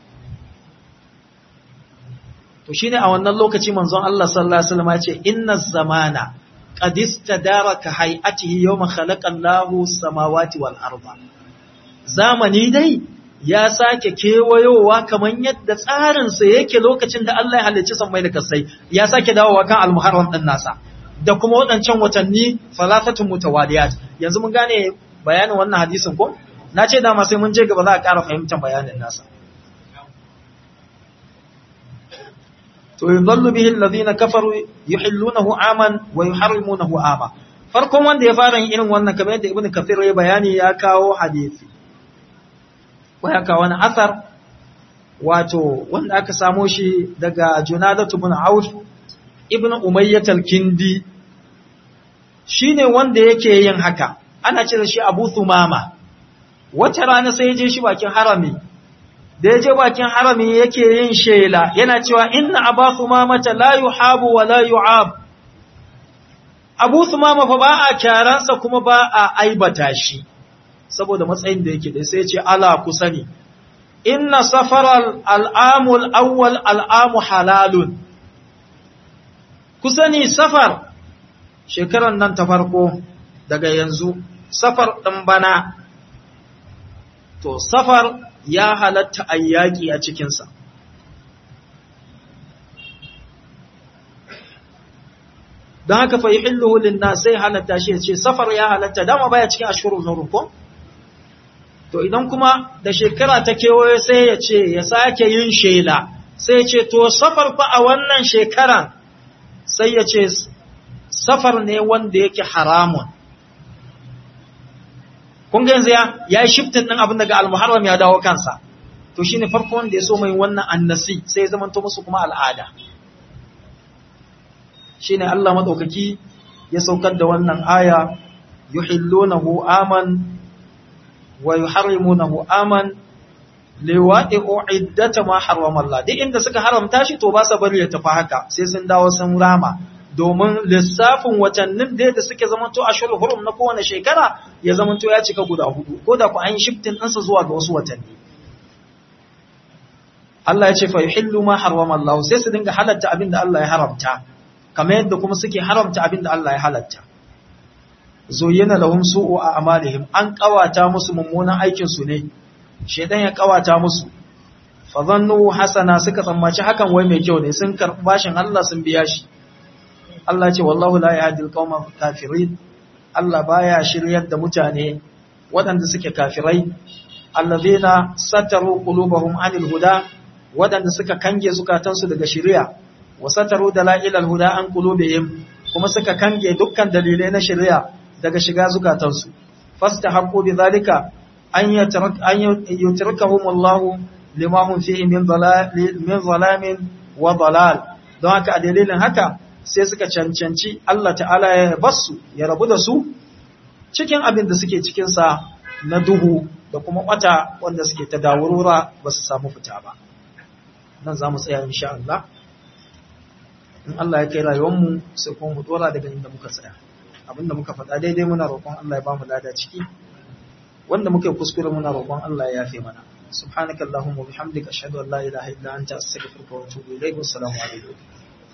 to shine a wannan lokaci manzon Allah sallallahu alaihi wasallam ya ce inna zamana qad istadaraka hay'atihi yawma khalaqa Allahu samawati wal arda zamani dai ya sake kewayowa kaman yadda tsarin sa yake lokacin da Allah ya halicci sammai da kasai ya sake dawowa kan al-muharram din nasa da kuma waɗancan watanni falatatun mutawaliyat yanzu mun gane bayanin wannan hadisin ko na ce dama sai mun je gaba za a ƙara fahimtar bayanin nasa to yudallu bihi alladhina kafaru yuhillunahu aman wa yuharrimunahu ama farkon wanda ya fara yin irin wannan kamar yadda ibnu kathir ya bayani ya kawo hadisi ko ya kawo wani asar wato wanda aka samo shi daga junadatu ibn auf ibn umayyah al-kindi shine wanda yake yin haka ana ce da shi Abu Thumama wata rana sai ya je shi bakin harami da ya je bakin harami yake yin shela yana cewa inna Abu Thumama la yuhabu wa la yu'ab Abu Thumama fa ba a kyaransa kuma ba a aibata shi saboda matsayin da yake da sai ya ce ala ku sani inna safaral al'amul awwal al'amu halalun ku sani safar shekaran nan ta farko daga yanzu safar ɗin bana to safar ya halatta a yaƙi a cikinsa don haka fa yi hilluhulun na sai halatta shi ya ce safar ya halatta dama baya cikin ashirin na rukun to idan kuma da shekara ta kewaye sai ya ce ya sake yin shela sai ya ce to safar fa a wannan shekaran sai ya ce safar ne wanda yake haramun kun ga yanzu ya yi shiftin ɗin abin daga almuharram ya dawo kansa to shine farko wanda ya so mai wannan annasi sai ya zamanto musu kuma al'ada shine Allah madaukaki ya saukar da wannan aya yuhillunahu aman wa yuharrimunahu aman liwa'i'u iddata ma harrama Allah duk inda suka haramta shi to ba sa bari ya tafi haka sai sun dawo sun rama domin lissafin watannin da da suke zamanto a shuru hurum na kowane shekara ya zamanto ya cika guda hudu ko da ku an shiftin ɗansa zuwa ga wasu watanni Allah ya ce fa yuhillu ma harrama Allah sai su dinga halatta abin da Allah ya haramta kamar yadda kuma suke haramta abin da Allah ya halatta zuyyana lahum su'u a amalihim an kawata musu mummunan aikin su ne shedan ya kawata musu fa zannu hasana suka tsammaci hakan wai mai kyau ne sun karbi bashin Allah sun biya shi Allah ce wallahu la yahdi al kafirin Allah baya shiryar da mutane waɗanda suke kafirai allazina sataru qulubahum anil huda waɗanda suka kange zukatansu daga shari'a wa sataru dalailal huda an qulubihim kuma suka kange dukkan dalilai na shari'a daga shiga zukatansu fastahaqqu bidhalika an yatrak an yutrakahum Allah lima hum fihi min dhalal min zalamin wa dalal don haka a dalilin haka sai suka cancanci Allah ta'ala ya basu ya rabu da su cikin abin da suke cikinsa na duhu da kuma wata wanda suke ta dawurura ba su samu fita ba nan za mu tsaya insha Allah in Allah ya kai rayuwarmu sai kuma mu dora daga inda muka tsaya abinda muka faɗa daidai muna roƙon Allah ya ba mu lada ciki wanda muka yi kuskure muna roƙon Allah ya yafe mana subhanakallahumma wa bihamdika ashhadu an la ilaha illa anta astaghfiruka wa atubu ilayk wassalamu alaikum